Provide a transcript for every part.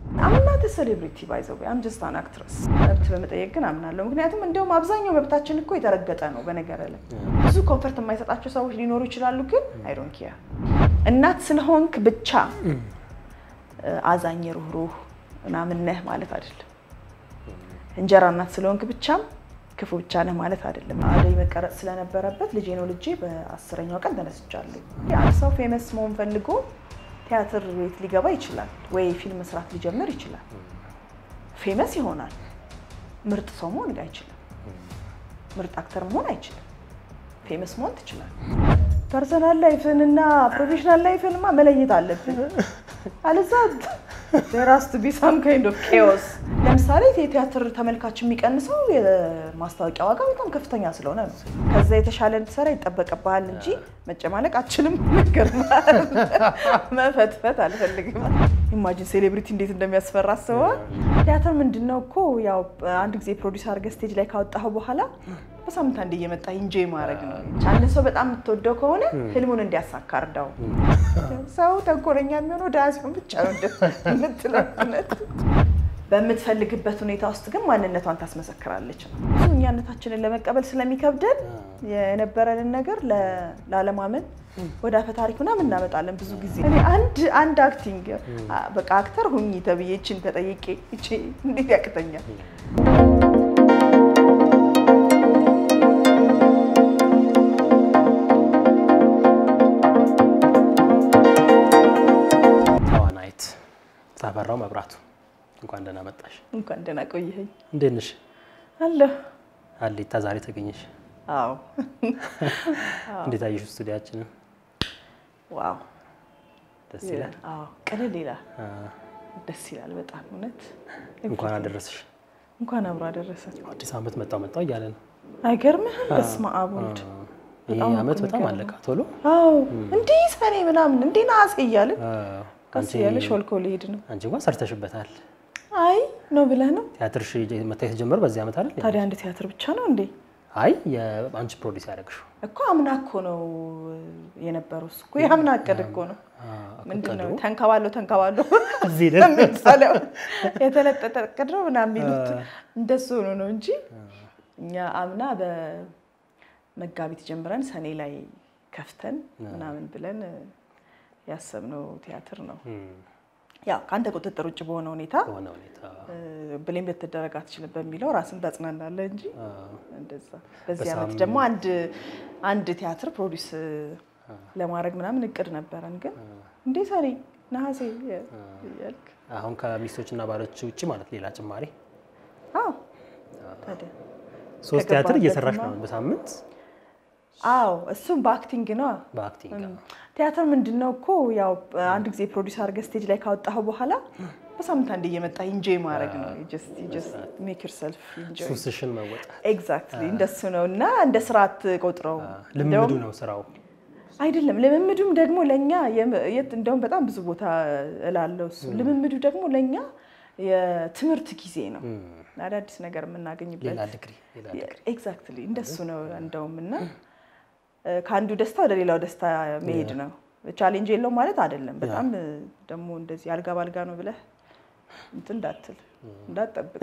አምናት ሴሌብሪቲ ባይዘው አም ጀስት አን አክትረስ መብት በመጠየቅ ግን አምናለሁ። ምክንያቱም እንዲያውም አብዛኛው መብታችን እኮ የተረገጠ ነው። በነገር ላይ ብዙ ኮንፈርት የማይሰጣቸው ሰዎች ሊኖሩ ይችላሉ። ግን አይ ዶንት ኬር እናት ስለሆንክ ብቻ አዛኝ ሩህሩህ ምናምን ነህ ማለት አይደለም። እንጀራ እናት ስለሆንክ ብቻም ክፉ ብቻ ነህ ማለት አይደለም። አደይ መቀረጽ ስለነበረበት ልጄ ነው ልጄ በአስረኛው ቀን ተነስቻለሁ። አንድ ሰው ፌመስ መሆን ፈልጎ ቲያትር ቤት ሊገባ ይችላል ወይ ፊልም መስራት ሊጀምር ይችላል። ፌመስ ይሆናል። ምርጥ ሰው መሆን አይችልም። ምርጥ አክተር መሆን አይችልም። ፌመስ መሆን ትችላል። ፐርሰናል ላይፍን እና ፕሮፌሽናል ላይፍንማ መለየት አለብን። አለዛ ራስ ቱ ቢ ሳም ካይንድ ኦፍ ኬዎስ። ለምሳሌ የቲያትር ተመልካች የሚቀንሰው የማስታወቂያ ዋጋ በጣም ከፍተኛ ስለሆነ ነው። ከዛ የተሻለ እንድትሰራ ይጠበቅብሃል እንጂ መጨማለቅ አችልም። ነገር መፈትፈት አልፈልግም። ኢማጂን ሴሌብሪቲ እንዴት እንደሚያስፈራ አስበዋል። ቲያትር ምንድን ነው እኮ ያው አንድ ጊዜ ፕሮዲስ አድርገህ ስቴጅ ላይ ካወጣኸው በኋላ በሳምንት አንዴ እየመጣ ኢንጆይ ማድረግ ነው። አንድ ሰው በጣም የምትወደው ከሆነ ህልሙን እንዲያሳካ እርዳው። ሰው ተንኮለኛ የሚሆነው ድሃ ሲሆን ብቻ ነው የምትለው እውነት። በምትፈልግበት ሁኔታ ውስጥ ግን ማንነቷን ታስመሰክራለች ነው። ብዙ እኛነታችንን ለመቀበል ስለሚከብደን የነበረንን ነገር ላለማመን ወደ አፈ ታሪክ ምናምን እናመጣለን። ብዙ ጊዜ እኔ አንድ አንድ አክቲንግ በቃ አክተር ሁኚ ተብዬ ይችን ተጠይቄ ይቺ እንዴት ያቅተኛል? ተዋናይት ታፈራው መብራቱ እንኳን ደህና መጣሽ። እንኳን ደህና ቆየኸኝ። እንዴት ነሽ? አለሁ። አሌታ ዛሬ ተገኘሽ። አዎ። እንዴት አየሽ ስቱዲያችንን? ዋው ደስ ይላል። አዎ፣ ቅልል ይላል። አ፣ ደስ ይላል በጣም እውነት። እንኳን አደረሰሽ። እንኳን አብሮ አደረሰ። አዲስ ዓመት መጣው መጣው እያለ ነው። አይገርምህም? በስመ አብ ወልድ። ይህ በጣም ዓመት እኮ በጣም የሚገርመው። አለቃ ቶሎ። አዎ እንዲህ ሰኔ ምናምን እንዲህ ነሐሴ እያልን አ፣ ቀስ አንቺ እያለ ሾልኮ ሊሄድ ነው። አንቺ እንኳን ሰርተሽበታል። አይ ነው ብለህ ነው ቲያትርሽ መታየት የተጀመረ በዚህ ዓመት አይደል? ታዲያ አንድ ቲያትር ብቻ ነው እንዴ? አይ የአንቺ ፕሮዲስ ያደረግሽው እኮ አምና እኮ ነው የነበረው። እሱ እኮ የአምና እቅድ እኮ ነው። አ፣ ምንድን ነው እቅዱ ተንከባሎ ተንከባሎ እዚህ ደረሰ። የሚባለው የተለጠጠ እቅድ ነው ምናምን የሚሉት እንደሱ ሆኖ ነው እንጂ እኛ አምና በመጋቢት ጀምረን ሰኔ ላይ ከፍተን ምናምን ብለን ያሰብነው ቲያትር ነው። እም፣ ያው ከአንተ ቁጥጥር ውጭ በሆነ ሁኔታ በሆነ ሁኔታ ብሌም ልትደረግ አትችልም በሚለው ራስን ታጽናናለህ እንጂ አ፣ እንደዛ። በዚህ ዓመት በሳምንት- ደግሞ አንድ አንድ ቲያትር ፕሮዲስ ለማድረግ ምናምን እቅድ ነበረን፣ ግን እንዴ ሰኔ ነሐሴ እያልክ አሁን ከሚስቶችና ባሎች ውጭ ማለት ሌላ ጭማሪ አዎ ታዲያ ሶስት ቲያትር ከገባህበትማ- እየሰራሽ ነው በሳምንት አዎ እሱም በአክቲንግ ነው። በአክቲንግ ቲያትር ምንድን ነው እኮ ያው አንድ ጊዜ ፕሮዲስ አድርገህ ስቴጅ ላይ ካወጣኸው በኋላ በሳምንት አንዴ እየመጣ ኢንጆይ ማድረግ ነው። ሜክ ዮርሰልፍ ኢንጆይ ሱስሽን መወጣት ኤግዛክትሊ እንደሱ ነው እና እንደ ስራ አትቆጥረው። ልምዱ ነው ስራው። አይደለም ልምምዱም ደግሞ ለእኛ የም- የት እንደውም በጣም ብዙ ቦታ እላለሁ እሱ ልምምዱ ደግሞ ለእኛ የትምህርት ጊዜ ነው፣ አዳዲስ ነገር ሌላ የምናገኝበት ዲግሪ ሌላ ዲግሪ ኤግዛክትሊ እንደሱ ነው እንደውም እና እ፣ ከአንዱ ደስታ ወደ ሌላው ደስታ መሄድ ነው። ቻሌንጅ የለውም ማለት አይደለም። በጣም እ፣ ደግሞ እንደዚህ አልጋ ባልጋ ነው ብለህ እንትን እንዳትል እንዳትጠብቅ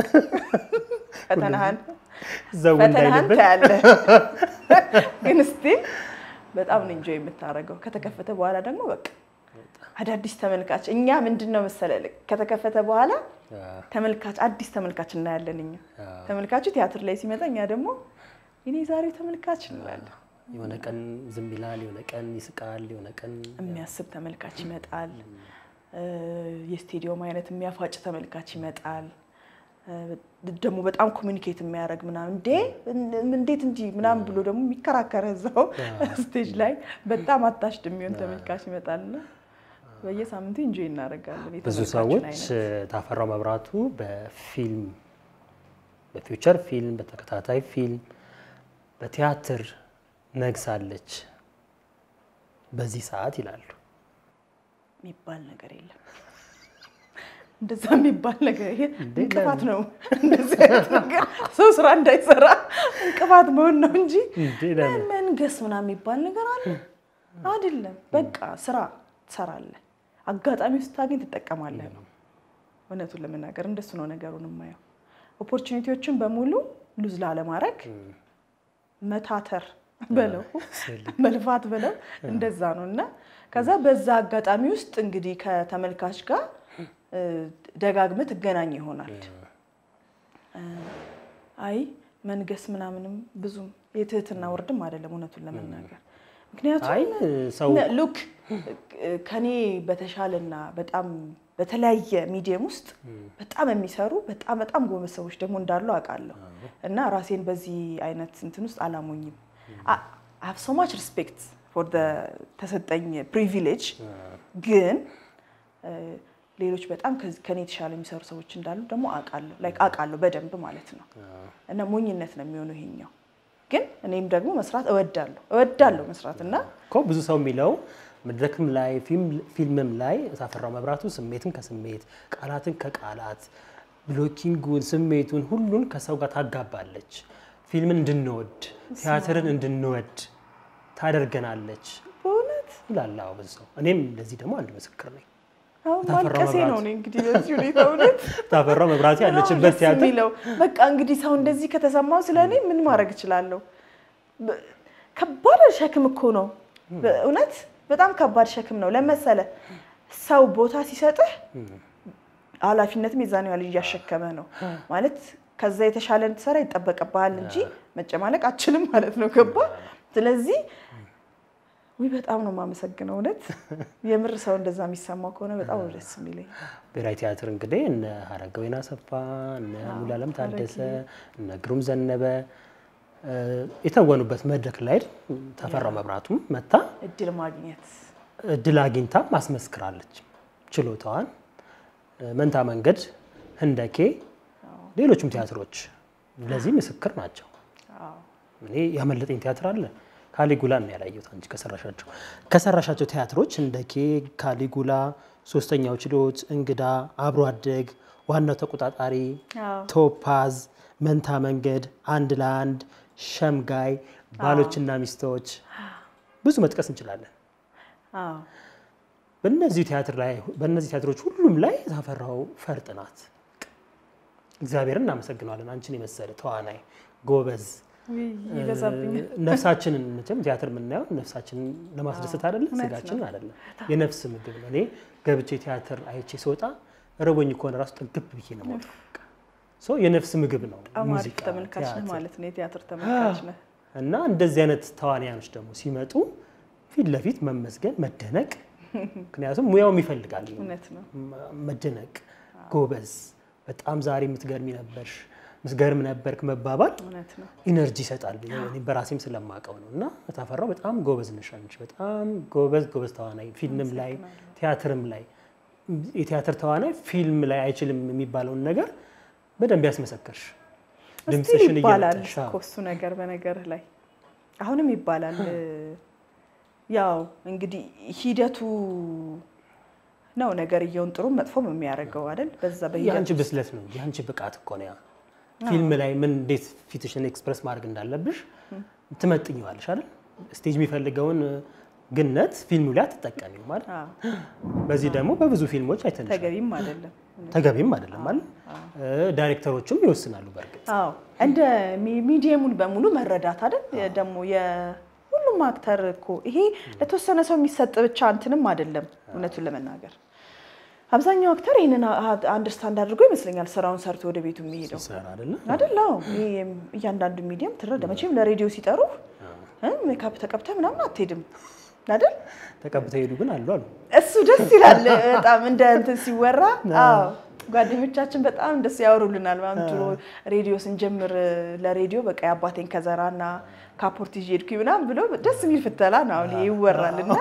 ፈተናህን ዘው ፈተናህን እንዳይልበት ታያለህ። ግን ስቲል በጣም ነው ኢንጆይ የምታደርገው። ከተከፈተ በኋላ ደግሞ በቃ አዳዲስ ተመልካች እኛ ምንድን ነው መሰለህ ልክ ከተከፈተ በኋላ ተመልካች አዲስ ተመልካች እናያለን። እኛ ተመልካቹ ቲያትር ላይ ሲመጣ እኛ ደግሞ እኔ ዛሬው ተመልካች እንላለን። የሆነ ቀን ዝም ይላል፣ የሆነ ቀን ይስቃል፣ የሆነ ቀን የሚያስብ ተመልካች ይመጣል። እ፣ የስቴዲዮም አይነት የሚያፋጭ ተመልካች ይመጣል። እ፣ ደግሞ በጣም ኮሚኒኬት የሚያደርግ ምናምን እንዴ እን- እንዴት እንዲህ ምናምን ብሎ ደግሞ የሚከራከረ እዛው ስቴጅ ላይ በጣም አታሽድ የሚሆን ተመልካች ይመጣልና በየሳምንቱ ኢንጆይ እናደርጋለን። ብዙ የተመልካቹን ሰዎች አይነት። ታፈራው መብራቱ በፊልም በፊውቸር ፊልም፣ በተከታታይ ፊልም፣ በቲያትር ነግሳለች በዚህ ሰዓት ይላሉ። የሚባል ነገር የለም። እንደዛ የሚባል ነገር ይሄ እንቅፋት ነው። እንደዚህ አይነት ነገር ሰው ስራ እንዳይሰራ እንቅፋት መሆን ነው እንጂ እንዴ ለምን? መንገስ ምናምን የሚባል ነገር አለ አይደለም። በቃ ስራ ትሰራለህ፣ አጋጣሚ ስታገኝ ትጠቀማለህ ነው። እውነቱን ለመናገር እንደሱ ነው ነገሩን የማየው። ኦፖርቹኒቲዎችን በሙሉ ሉዝ ላለማድረግ መታተር በለው መልፋት በለው እንደዛ ነው እና ከዛ በዛ አጋጣሚ ውስጥ እንግዲህ ከተመልካች ጋር እ፣ ደጋግመህ ትገናኝ ይሆናል። እ፣ አይ መንገስ ምናምንም ብዙም የትህትና ወርድም አይደለም እውነቱን ለመናገር ምክንያቱም አይ ሰው ሉክ ከኔ በተሻለና በጣም በተለያየ ሚዲየም ውስጥ በጣም የሚሰሩ በጣም በጣም ጎበዝ ሰዎች ደግሞ እንዳሉ አውቃለሁ እና ራሴን በዚህ አይነት እንትን ውስጥ አላሞኝም። ሀቭ ሶ ማች ሪስፔክት ፎር ተሰጠኝ ፕሪቪሌጅ ግን እ፣ ሌሎች በጣም ከዚ- ከኔ የተሻለ የሚሰሩ ሰዎች እንዳሉ ደግሞ አውቃለሁ ላይክ አውቃለሁ በደንብ ማለት ነው። እና ሞኝነት ነው የሚሆነው ይሄኛው። ግን እኔም ደግሞ መስራት እወዳለሁ እወዳለሁ መስራት እና እኮ ብዙ ሰው የሚለው መድረክም ላይ ፊልም- ፊልምም ላይ ታፈራው መብራቱ ስሜትን ከስሜት ቃላትን ከቃላት ብሎኪንጉን ስሜቱን ሁሉን ከሰው ጋር ታጋባለች። ፊልምን እንድንወድ ቲያትርን እንድንወድ ታደርገናለች በእውነት ይላል። አዎ ብዙ ሰው። እኔም ለዚህ ደግሞ አንድ ምስክር ነኝ። አሁን ታፈራው ማልቀሴ መብራቱ። ነው እኔ እንግዲህ በዚህ ሁኔታ እውነት ታፈራው መብራቱ ያለችበት በጣም ደስ ቲያትር የሚለው በቃ እንግዲህ ሰው እንደዚህ ከተሰማው ስለ እኔ ምን ማድረግ እችላለሁ? በ- ከባድ ሸክም እኮ ነው በእውነት በጣም ከባድ ሸክም ነው። ለመሰለ ሰው ቦታ ሲሰጥህ ኃላፊነትም የዛን ያህል እያሸከመ ነው ማለት ከዛ የተሻለ እንድትሰራ ይጠበቅብሃል እንጂ መጨማለቅ አችልም ማለት ነው። ገባ? ስለዚህ ውይ በጣም ነው የማመሰግነው እውነት የምር ሰው እንደዛ የሚሰማው ከሆነ በጣም ነው ደስ የሚለኝ። ብሔራዊ ቲያትር እንግዲህ እነ ሀረገወይን አሰፋ፣ እነ ሙሉዓለም ታደሰ፣ እነ ግሩም ዘነበ እ፣ የተወኑበት መድረክ ላይ ተፈራው መብራቱም መታ እድል ማግኘት እድል አግኝታ ማስመስክራለች ችሎታዋን። እ፣ መንታ መንገድ፣ ህንደኬ፣ ሌሎችም ቲያትሮች ለዚህ ምስክር ናቸው። አዎ። እኔ ያመለጠኝ ቲያትር አለ ካሊጉላ ነው ያላየሁት። አንቺ ከሰራሻቸው ከሰራሻቸው ቲያትሮች እንደ ኬ፣ ካሊጉላ፣ ሶስተኛው ችሎት፣ እንግዳ፣ አብሮ አደግ፣ ዋናው ተቆጣጣሪ፣ አዎ። ቶፓዝ፣ መንታ መንገድ፣ አንድ ለአንድ፣ ሸምጋይ፣ ባሎችና ሚስቶች ብዙ መጥቀስ እንችላለን። አዎ። በእነዚህ ቲያትር ላይ በእነዚህ ቲያትሮች ሁሉም ላይ ታፈራው ፈርጥ ናት። እግዚአብሔርን እናመሰግነዋለን። አንቺን የመሰለ ተዋናይ ጎበዝ ውይ ይበዛብኛል። ነፍሳችንን መቼም ቲያትር የምናየው ነፍሳችንን ለማስደሰት አይደለም፣ እውነት ስጋችን አይደለም። የነፍስ ምግብ ነው። እኔ ገብቼ ቲያትር አይቼ ስወጣ ረቦኝ ከሆነ ራሱ ጠግብ ብዬ ነው የምወጣው። በቃ ሶ የነፍስ ምግብ ነው በጣም አሪፍ ሙዚቃ፣ ተመልካች ነህ ቲያትር። ማለት ነው። የቲያትር ተመልካች ነህ። እና እንደዚህ አይነት ተዋንያኖች ደግሞ ሲመጡ ፊት ለፊት መመስገን፣ መደነቅ ምክንያቱም ሙያውም ይፈልጋል እውነት ነው። መ- መደነቅ፣ ጎበዝ፣ በጣም ዛሬ የምትገርሚ ነበርሽ፣ ምትገርም ነበርክ መባባል እውነት ነው። ኢነርጂ ይሰጣል። እኔ በራሴም ስለማውቀው ነው። እና ታፈራው በጣም ጎበዝ ነሽ አንቺ፣ በጣም ጎበዝ ጎበዝ ተዋናይ፣ ፊልምም ላይ ቲያትርም ላይ የቲያትር ተዋናይ ፊልም ላይ አይችልም የሚባለውን ነገር በደንብ ያስመሰከርሽ እስቲል ድምፅሽን ይባላል እየመጠሽ እኮ እሱ ነገር በነገርህ ላይ አሁንም ይባላል። ያው እንግዲህ ሂደቱ ነው ነገርየውን ጥሩም መጥፎም የሚያደርገው አይደል? በዛ በሂደት የአንቺ ብስለት ነው እንጂ የአንቺ ብቃት እኮ ነው ያ። ፊልም ላይ ምን እንዴት ፊትሽን ኤክስፕረስ ማድረግ እንዳለብሽ ትመጥኘዋለሽ አይደል? ስቴጅ የሚፈልገውን ግነት ፊልሙ ላይ አትጠቀሚም ማለት አዎ፣ በዚህ ደግሞ በብዙ ፊልሞች አይተንሻል። ተገቢም አይደለም። ተገቢም አይደለም ማለት ዳይሬክተሮችም ይወስናሉ። በእርግጥ አዎ እንደ ሚ- ሚዲየሙን በሙሉ መረዳት አይደል? ደግሞ የሁሉም አክተር እኮ ይሄ ለተወሰነ ሰው የሚሰጥ ብቻ እንትንም አይደለም። እውነቱን ለመናገር አብዛኛው አክተር ይህንን አንደርስታንድ አድርጎ ይመስለኛል ስራውን ሰርቶ ወደ ቤቱ የሚሄደው ሲሰራ አይደለ አይደል? አዎ ይሄ እያንዳንዱ ሚዲየም ትረዳ። መቼም ለሬዲዮ ሲጠሩ ሜካፕ ተቀብተ ምናምን አትሄድም አይደል? ተቀብተው ሄዱ ግን አሉ አሉ እሱ ደስ ይላል በጣም እንደ እንትን ሲወራ። አዎ ጓደኞቻችን በጣም እንደሱ ያወሩልናል። ምናምን ድሮ ሬዲዮ ስንጀምር ለሬዲዮ በቃ የአባቴን ከዘራና ካፖርት ይዤ ሄድኩኝ ምናምን ብሎ ደስ የሚል ፍተላ ነው አሁን ይሄ ይወራል እና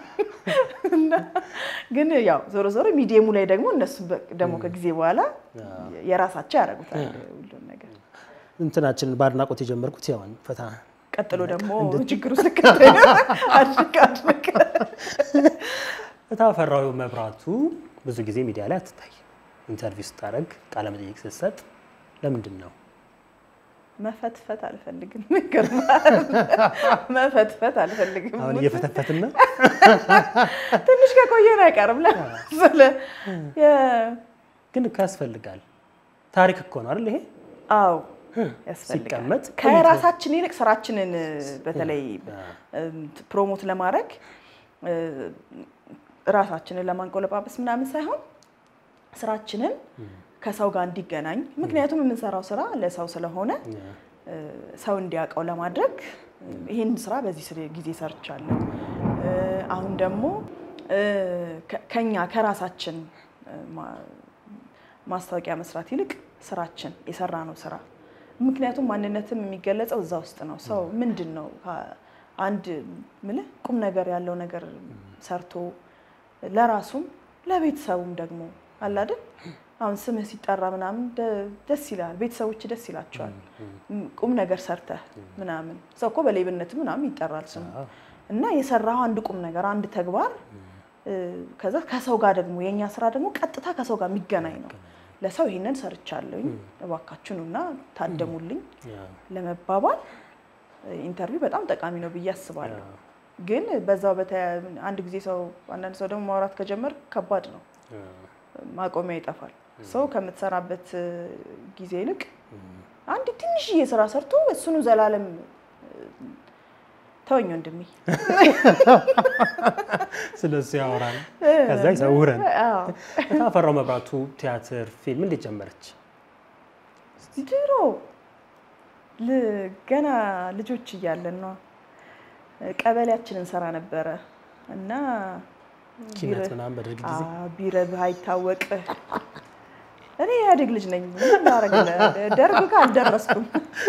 እና ግን ያው ዞሮ ዞሮ ሚዲየሙ ላይ ደግሞ እነሱ በ- ደግሞ ከጊዜ በኋላ የራሳቸው ያደርጉታል ሁሉን ነገር። እንትናችንን በአድናቆት የጀመርኩት ያውን ፈታ ቀጥሎ ደግሞ ችግሩ ስከተል አድርግ አድርግ ታፈራው መብራቱ ብዙ ጊዜ ሚዲያ ላይ አትታይ። ኢንተርቪው ስታደርግ ቃለ መጠይቅ ስትሰጥ ለምንድን ነው መፈትፈት አልፈልግም። ይገርምሃል። መፈትፈት አልፈልግም። አሁን እየፈተፈትን ነው? ትንሽ ከቆየን አይቀርም። ለምሳሌ የ- ግን እኮ ያስፈልጋል። ታሪክ እኮ ነው አይደል ይሄ አዎ ያስፈልጋል። ሲቀመጥ ከራሳችን ይልቅ ስራችንን በተለይ ፕሮሞት ለማድረግ ራሳችንን ለማንቆለጳጰስ ምናምን ሳይሆን ስራችንን ከሰው ጋር እንዲገናኝ ምክንያቱም የምንሰራው ስራ ለሰው ስለሆነ ሰው እንዲያውቀው ለማድረግ ይህን ስራ በዚህ ስር- ጊዜ ሰርቻለሁ። አሁን ደግሞ ከ- ከኛ ከራሳችን ማ- ማስታወቂያ መስራት ይልቅ ስራችን የሰራ ነው ስራ ምክንያቱም ማንነትም የሚገለጸው እዛ ውስጥ ነው። ሰው ምንድን ነው ከ- አንድ ምልህ ቁም ነገር ያለው ነገር ሰርቶ ለራሱም ለቤተሰቡም ደግሞ አለ አይደል? አሁን ስምህ ሲጠራ ምናምን ደ- ደስ ይላል፣ ቤተሰቦች ደስ ይላቸዋል። ቁም ነገር ሰርተህ ምናምን ሰው እኮ በሌብነት ምናምን ይጠራል ስሙ እና የሰራው አንድ ቁም ነገር አንድ ተግባር እ፣ ከዛ ከሰው ጋር ደግሞ የእኛ ስራ ደግሞ ቀጥታ ከሰው ጋር የሚገናኝ ነው። ለሰው ይሄንን ሰርቻለሁኝ እባካችሁኑና ታደሙልኝ ለመባባል ኢንተርቪው በጣም ጠቃሚ ነው ብዬ አስባለሁ። ግን በዛው በተያ- አንድ ጊዜ ሰው አንዳንድ ሰው ደግሞ ማውራት ከጀመር ከባድ ነው፣ ማቆሚያ ይጠፋል። ሰው ከምትሰራበት እ፣ ጊዜ ይልቅ አንድ ትንሽዬ ስራ ሰርቶ እሱኑ ዘላለም እ፣ ተወኝ ወንድሜ ስለሱ ያወራል፣ ከዛ ይሰውረን። አዎ። ታፈራው መብራቱ ቲያትር፣ ፊልም እንዴት ጀመረች? ድሮ ል- ገና ልጆች እያለን ነው ቀበሌያችን እንሰራ ነበረ እና ኪነት ቢረ- ምናምን በደርግ ጊዜ አዎ፣ ቢረብህ አይታወቅህ። እኔ ኢህአዴግ ልጅ ነኝ። ምን ላደርግልህ? ደርግ ጋር አልደረስኩም።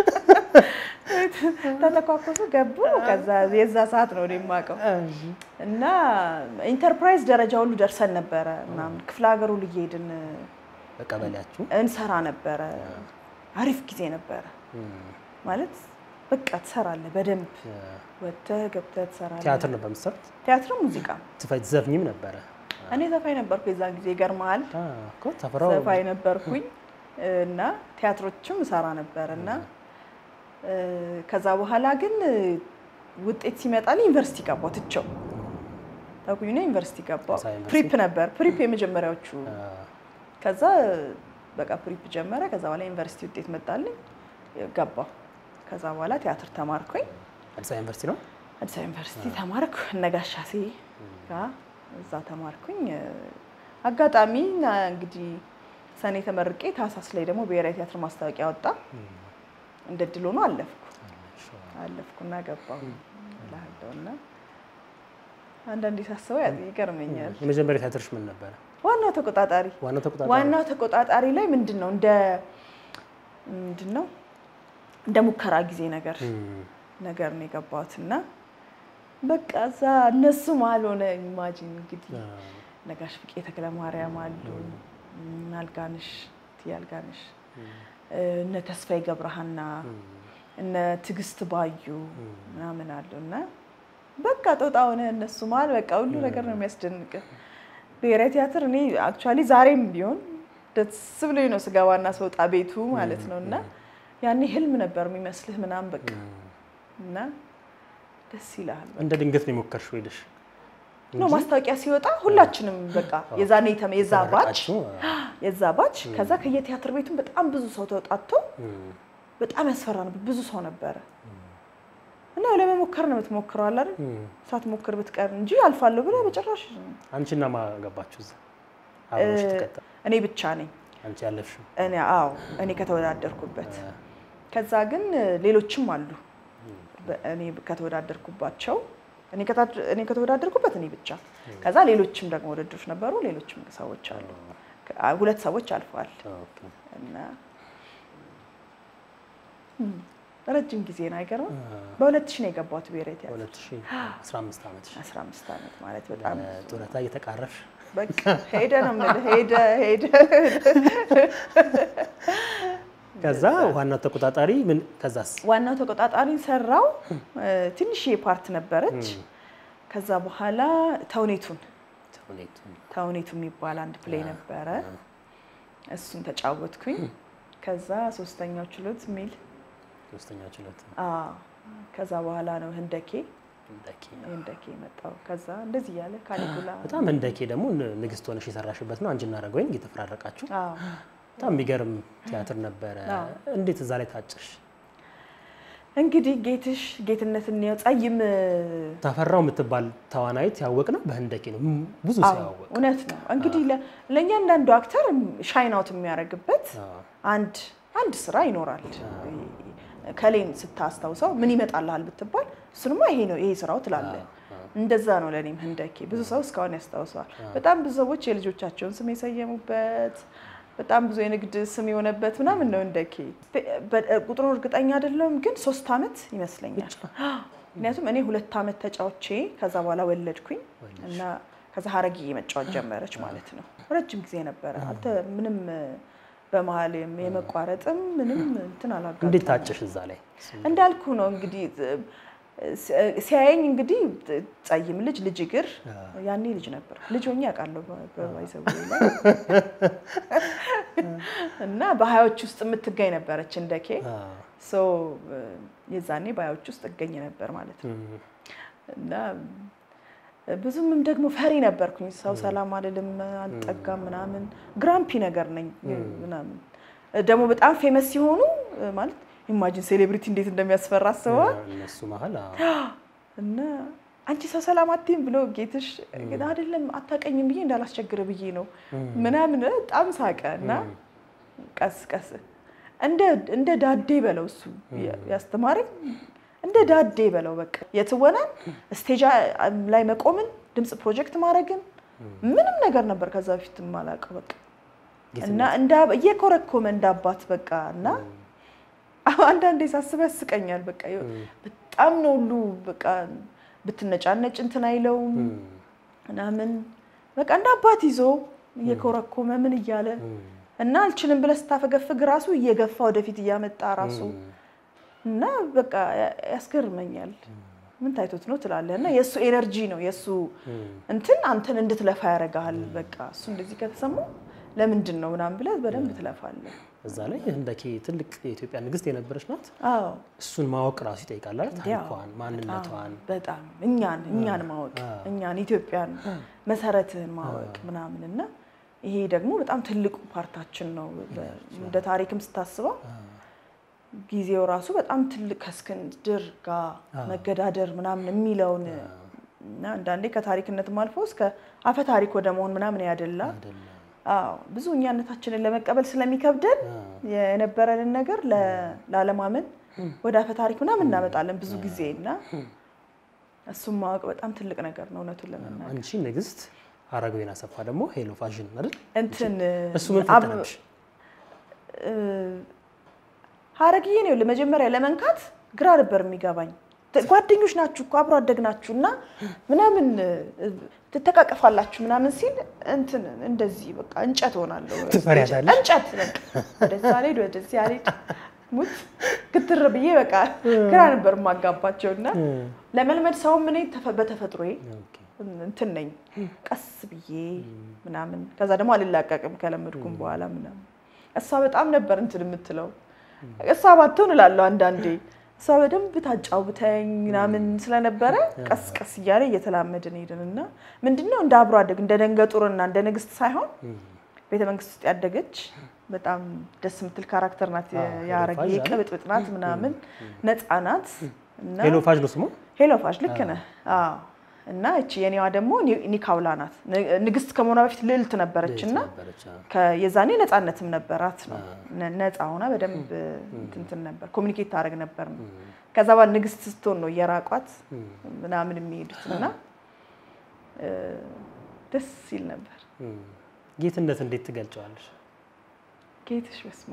ተተኳኮሱ ገቡ። ከዛ የዛ ሰዓት ነው እኔ የማውቀው እና ኢንተርፕራይዝ ደረጃ ሁሉ ደርሰን ነበረ ምናምን ክፍለ ሀገሩ እየሄድን በቀበሌያችሁ እንሰራ ነበረ። አሪፍ ጊዜ ነበረ ማለት በቃ ትሰራለህ በደንብ ወጥተህ ገብተህ ትሰራለህ። ቲያትር ነበር የምትሰሩት? ቲያትር ሙዚቃ ትፈ- ትዘፍኚም ነበረ? እኔ ዘፋኝ ነበርኩ የዛን ጊዜ ይገርመሃል። አ፣ እኮ ታፈራው ዘፋኝ ነበርኩኝ እና ቲያትሮችም እሰራ ነበር እና እ፣ ከዛ በኋላ ግን እ፣ ውጤት ሲመጣልኝ ዩኒቨርሲቲ ገባሁ ትቼው ተኩኝ ነው ዩኒቨርሲቲ ገባሁ። አዲስ አበባ ዩኒቨርሲቲ? ፕሪፕ ነበር ፕሪፕ የመጀመሪያዎቹ አ፣ ከዛ በቃ ፕሪፕ ጀመረ። ከዛ በኋላ ዩኒቨርሲቲ ውጤት መጣልኝ ገባሁ። ከዛ በኋላ ቲያትር ተማርኩኝ። አዲስ አበባ ዩኒቨርሲቲ ነው። አዲስ አበባ ዩኒቨርሲቲ ተማርኩ። እነጋሻሴ ጋር እዛ ተማርኩኝ። አጋጣሚ ና እንግዲህ ሰኔ ተመርቄ ታህሳስ ላይ ደግሞ ብሔራዊ ቲያትር ማስታወቂያ ወጣ። እንደ ድል ሆኖ አለፍኩ አለፍኩና ገባሁ እልሃለሁ። እና አንዳንዴ ሳስበው ያ- ይገርመኛል። የመጀመሪያ ቲያትርሽ ምን ነበረ? ዋናው ተቆጣጣሪ ዋናው ተቆጣጣሪ ዋናው ተቆጣጣሪ ላይ ምንድን ነው እንደ ምንድን ነው እንደ ሙከራ ጊዜ ነገር እም፣ ነገር ነው የገባሁት እና በቃ እዛ እነሱ መሀል ሆነ ኢማጂን እንግዲህ አ፣ ነጋሽ ፍቄ ተክለ ማርያም አሉ እነ አልጋንሽ እትዬ አልጋንሽ እነ ተስፋዬ ገብረሃና እነ ትዕግስት ባዩ ምናምን አሉ እና በቃ ጦጣ ሆነ እነሱ መሀል በቃ ሁሉ ነገር ነው የሚያስደንቅ ብሔራዊ ቲያትር እኔ አክቹዋሊ ዛሬም ቢሆን ደስ ብሎኝ ነው ስገባና ስወጣ ቤቱ ማለት ነው እና ያኔ ህልም ነበር የሚመስልህ ምናምን በቃ እና ደስ ይልሃል እንደ ድንገት ነው የሞከርሽው ሄደሽ ነው ማስታወቂያ ሲወጣ ሁላችንም በቃ የዛኔ የተመ- የዛ ባች ተመረቃችሁ? የዛ ባች ከዛ ከየቲያትር ቤቱም በጣም ብዙ ሰው ተወጣቶ እም፣ በጣም ያስፈራ ነበር። ብዙ ሰው ነበረ እና ለመሞከር ነው የምትሞክረው አለ አይደል? እም። ሳትሞክር ብትቀር እንጂ አልፋለሁ ብለህ በጭራሽ አንቺና ማን ገባችሁ እዛ አብረሽ ተቀጠ እኔ ብቻ ነኝ አንቺ ያለፍሽው እኔ አዎ እኔ ከተወዳደርኩበት ከዛ ግን ሌሎችም አሉ በ- እኔ ከተወዳደርኩባቸው እኔ ከታ- እኔ ከተወዳደርኩበት እኔ ብቻ ከዛ ሌሎችም ደግሞ ውድድሮች ነበሩ ሌሎችም ሰዎች አሉ ከ- ሁለት ሰዎች አልፈዋል ኦኬ። እና እም፣ ረጅም ጊዜ ነው አይገርምም በሁለት ሺህ ነው የገባሁት ብሔራዊ ቲያትር 2015 ዓመትሽ 15 ዓመት ማለት በጣም ጡረታ እየተቃረብሽ በቃ ሄደ ነው የምልህ ሄደ ሄደ ከዛ ዋናው ተቆጣጣሪ ምን ከዛስ ዋናው ተቆጣጣሪ ሰራው ትንሽ ፓርት ነበረች ከዛ በኋላ ተውኔቱን ተውኔቱ ተውኔቱ የሚባል አንድ ፕሌይ ነበረ እሱን ተጫወትኩኝ ከዛ ሶስተኛው ችሎት የሚል ሶስተኛ ችሎት አዎ ከዛ በኋላ ነው ህንደኬ ህንደኬ ህንደኬ የመጣው ከዛ እንደዚህ እያለ ካሊጉላ በጣም ህንደኬ ደግሞ ን- ንግስት ሆነሽ የሰራሽበት ነው። አንቺና አረጋዊን እየተፈራረቃችሁ አዎ በጣም የሚገርም ቲያትር ነበረ። አዎ። እንዴት እዛ ላይ ታጭሽ? እንግዲህ ጌትሽ ጌትነት እንየው ጸይም ታፈራው የምትባል ተዋናይት ያወቅ ነው በህንደኬ ነው ም- ብዙ አዎ፣ ሰው ያወቅ እውነት ነው። እንግዲህ ለ- ለእያንዳንዱ አክተር ሻይን አውት የሚያደርግበት አንድ አንድ ስራ ይኖራል። ከሌን ስታስታውሰው ምን ይመጣልሃል ብትባል እሱንማ ይሄ ነው ይሄ ስራው ትላለህ። እንደዛ ነው ለእኔም ህንደኬ ብዙ ሰው እስካሁን ያስታውሰዋል። በጣም ብዙ ሰዎች የልጆቻቸውን ስም የሰየሙበት በጣም ብዙ የንግድ ስም የሆነበት ምናምን ነው ህንደኬ። በ- ቁጥሩን እርግጠኛ አይደለም ግን ሶስት አመት ይመስለኛል። ምክንያቱም እኔ ሁለት አመት ተጫውቼ ከዛ በኋላ ወለድኩኝ እና ከዛ ሀረግዬ መጫወት ጀመረች ማለት ነው። ረጅም ጊዜ ነበረ። አንተ ምንም በመሀል የመቋረጥም ምንም እንትን አላጋጠመኝም። እንዴት ታጭሽ እዛ ላይ? እንዳልኩ ነው እንግዲህ ሲያየኝ እንግዲህ ጸይም ልጅ ልጅ እግር ያኔ ልጅ ነበር ልጅ ሆኜ አውቃለሁ በባይዘው ላይ እና በሀያዎች ውስጥ የምትገኝ ነበረች እንደኬ ሶ የዛኔ በሀያዎች ውስጥ እገኝ ነበር ማለት ነው እና ብዙምም ደግሞ ፈሪ ነበርኩኝ። ሰው ሰላም አልልም፣ አልጠጋም ምናምን ግራምፒ ነገር ነኝ ምናምን ደግሞ በጣም ፌመስ ሲሆኑ ማለት ኢማጂን ሴሌብሪቲ እንዴት እንደሚያስፈራ አስበዋል። እነሱ መሀል እና አንቺ ሰው ሰላም አትይም ብሎ ጌትሽ ግን አይደለም አታቀኝም ብዬ እንዳላስቸግር ብዬ ነው ምናምን በጣም ሳቀ እና ቀስ ቀስ እንደ ዳዴ በለው እሱ ያስተማረኝ እንደ ዳዴ በለው በቃ የትወናን ስቴጅ ላይ መቆምን ድምፅ ፕሮጀክት ማድረግን ምንም ነገር ነበር ከዛ በፊት የማላውቀው በቃ እና እንደ እየኮረኮመ እንደ አባት በቃ እና አንዳንዴ ሳስበው ያስቀኛል። በቃ በጣም ነው ሁሉ በቃ ብትነጫነጭ እንትን አይለውም ምናምን በቃ እንደ አባት ይዞ እየኮረኮመ ምን እያለ እና አልችልም ብለህ ስታፈገፍግ ራሱ እየገፋ ወደፊት እያመጣ ራሱ እና በቃ ያስገርመኛል። ምን ታይቶት ነው ትላለህ። እና የእሱ ኤነርጂ ነው የእሱ እንትን አንተን እንድትለፋ ያደርግሃል። በቃ እሱ እንደዚህ ከተሰማው ለምንድን ነው ምናምን ብለህ በደንብ ትለፋለህ። እዛ ላይ ህንደኬ ትልቅ የኢትዮጵያ ንግስት የነበረች ናት። አዎ እሱን ማወቅ ራሱ ይጠይቃል አይደል? ታሪኳን፣ ማንነቷን በጣም እኛን እኛን ማወቅ እኛን ኢትዮጵያን መሰረትህን ማወቅ ምናምን እና ይሄ ደግሞ በጣም ትልቁ ፓርታችን ነው። እንደ ታሪክም ስታስበው ጊዜው ራሱ በጣም ትልቅ ከእስክንድር ጋር መገዳደር ምናምን የሚለውን እና አንዳንዴ ከታሪክነትም አልፎ እስከ አፈ ታሪክ ወደ መሆን ምናምን ያደላ አዎ ብዙ እኛነታችንን ለመቀበል ስለሚከብደን የነበረንን ነገር ላለማመን ወደ አፈ ታሪክ ምናምን እናመጣለን ብዙ ጊዜ እና እሱም ማወቅ በጣም ትልቅ ነገር ነው እውነቱን ለመናገር። አንቺ ንግስት፣ ሀረገወይን አሰፋ ደግሞ ሄሎ ፋሽን አይደል? እንትን እሱ ምን ፈተነሽ? ሀረግዬ ነው ለመጀመሪያ ለመንካት ግራ ነበር የሚገባኝ። ጓደኞች ናችሁ እኮ አብሮ አደግ ናችሁ እና ምናምን ትተቃቀፋላችሁ ምናምን ሲል እንትን እንደዚህ በቃ እንጨት ሆናለሁ። ትፈሪያታለሽ? እንጨት በቃ ወደዛ አልሄድ ወደዚህ አልሄድ ሙት ግትር ብዬ በቃ ግራ ነበር የማጋባቸው እና ለመልመድ ሰውም እኔ በተፈጥሮዬ እንትን ነኝ ቀስ ብዬ ምናምን ከዛ ደግሞ አልላቀቅም ከለመድኩም በኋላ ምናምን እሷ በጣም ነበር እንትን የምትለው እሷ ባትሆን እላለሁ አንዳንዴ እሷ በደንብ ታጫውተኝ ምናምን ስለነበረ ቀስ ቀስ እያለ እየተላመድን ሄድን እና ምንድነው እንደ አብሮ አደግ እንደ ደንገጡርና እንደ ንግስት ሳይሆን ቤተ መንግስት ውስጥ ያደገች በጣም ደስ የምትል ካራክተር ናት። የሀረግዬ ቅብጥብጥ ናት ምናምን ነፃ ናት። ሄሎ ፋሽ ነው ስሙ። ሄሎ ፋሽ ልክ ነህ። አዎ እና እቺ የኔዋ ደግሞ ኒካውላ ናት። ንግስት ከመሆኗ በፊት ልዕልት ነበረች እና የዛኔ ነፃነትም ነበራት ነው። ነፃ ሆና በደንብ እንትን ነበር ኮሚኒኬት ታደርግ ነበር ነው። ከዛ በኋላ ንግስት ስትሆን ነው እየራቋት ምናምን የሚሄዱት እና ደስ ሲል ነበር። ጌትነት እንዴት ትገልጨዋለሽ? ጌትሽ በስማ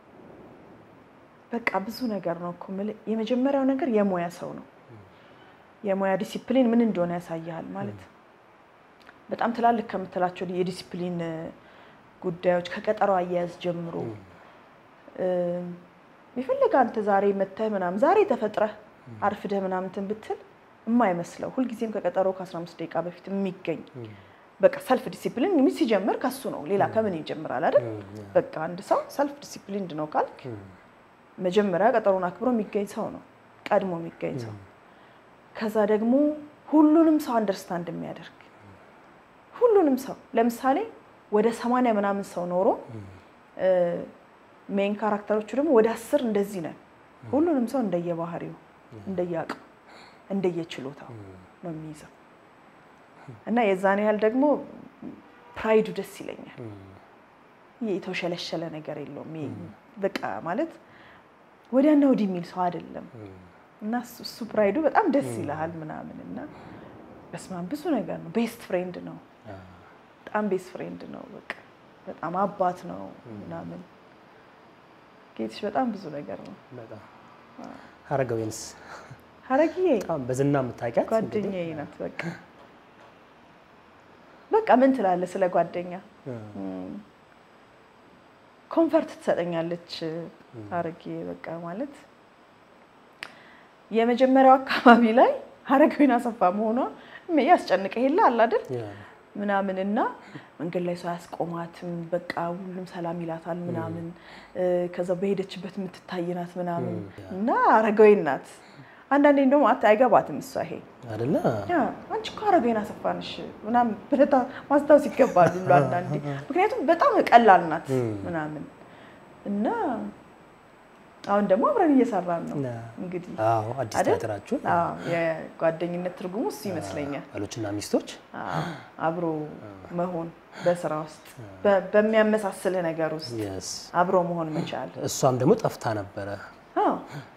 በቃ ብዙ ነገር ነው እኮ የምልህ። የመጀመሪያው ነገር የሙያ ሰው ነው። የሙያ ዲሲፕሊን ምን እንደሆነ ያሳያል ማለት በጣም ትላልቅ ከምትላቸው የዲሲፕሊን ጉዳዮች ከቀጠሮ አያያዝ ጀምሮ የፈለገ አንተ ዛሬ መተህ ምናምን ዛሬ ተፈጥረህ አርፍደህ ምናምን እንትን ብትል የማይመስለው ሁልጊዜም ከቀጠሮ ከ15 ደቂቃ በፊት የሚገኝ በቃ ሰልፍ ዲሲፕሊን ሲጀምር ከሱ ነው። ሌላ ከምን ይጀምራል አይደል? በቃ አንድ ሰው ሰልፍ ዲሲፕሊንድ ነው ካልክ መጀመሪያ ቀጠሮን አክብሮ የሚገኝ ሰው ነው፣ ቀድሞ የሚገኝ ሰው ከዛ ደግሞ ሁሉንም ሰው አንደርስታንድ የሚያደርግ ሁሉንም ሰው ለምሳሌ ወደ ሰማንያ ምናምን ሰው ኖሮ ሜን ካራክተሮቹ ደግሞ ወደ አስር እንደዚህ ነን። ሁሉንም ሰው እንደየባህሪው እንደየአቅሙ እንደየችሎታው ነው የሚይዘው እና የዛን ያህል ደግሞ ፕራይዱ ደስ ይለኛል። የተውሸለሸለ ነገር የለውም። ይሄ በቃ ማለት ወዲያና ወዲህ የሚል ሰው አይደለም እና እሱ- እሱ ፕራይዱ በጣም ደስ ይልሃል ምናምን እና በስማም ብዙ ነገር ነው። ቤስት ፍሬንድ ነው፣ በጣም ቤስት ፍሬንድ ነው። በቃ በጣም አባት ነው ምናምን ጌትሽ በጣም ብዙ ነገር ነው። በጣም ሀረገወይንስ ሀረግዬ በጣም በዝና የምታውቂያት እንግዲህ? ጓደኛዬ ናት። በቃ በቃ ምን ትላለህ ስለ ጓደኛ? ኮንፈርት ትሰጠኛለች ሀረጌ በቃ ማለት የመጀመሪያው አካባቢ ላይ ሀረገወይን አሰፋ መሆኗ ያስጨንቀ የለ አለ አይደል ያ፣ ምናምን እና መንገድ ላይ ሰው አያስቆማትም። በቃ ሁሉም ሰላም ይላታል ምናምን ከዛ በሄደችበት የምትታይ ናት ምናምን እና ሀረገወይን ናት። አንዳንዴ እንደውም አት አይገባትም እሷ ይሄ አይደለ ያ አንቺ እኮ ሀረገወይን አሰፋ ነሽ ምናምን ብለህ ታ- ማስታወስ ይገባል ሁሉ አንዳንዴ። ምክንያቱም በጣም ቀላል ናት ምናምን እና አሁን ደግሞ አብረን እየሰራን ነው ያ። እንግዲህ አዎ አዲስ አይደል? ቲያትራችሁ አዎ፣ የጓደኝነት ትርጉሙ እሱ ይመስለኛል። ባሎችና ሚስቶች አዎ፣ አብሮ መሆን በስራ ውስጥ በ- በሚያመሳስልህ ነገር ውስጥ የስ አብሮ መሆን መቻል። እሷም ደግሞ ጠፍታ ነበረ። አዎ፣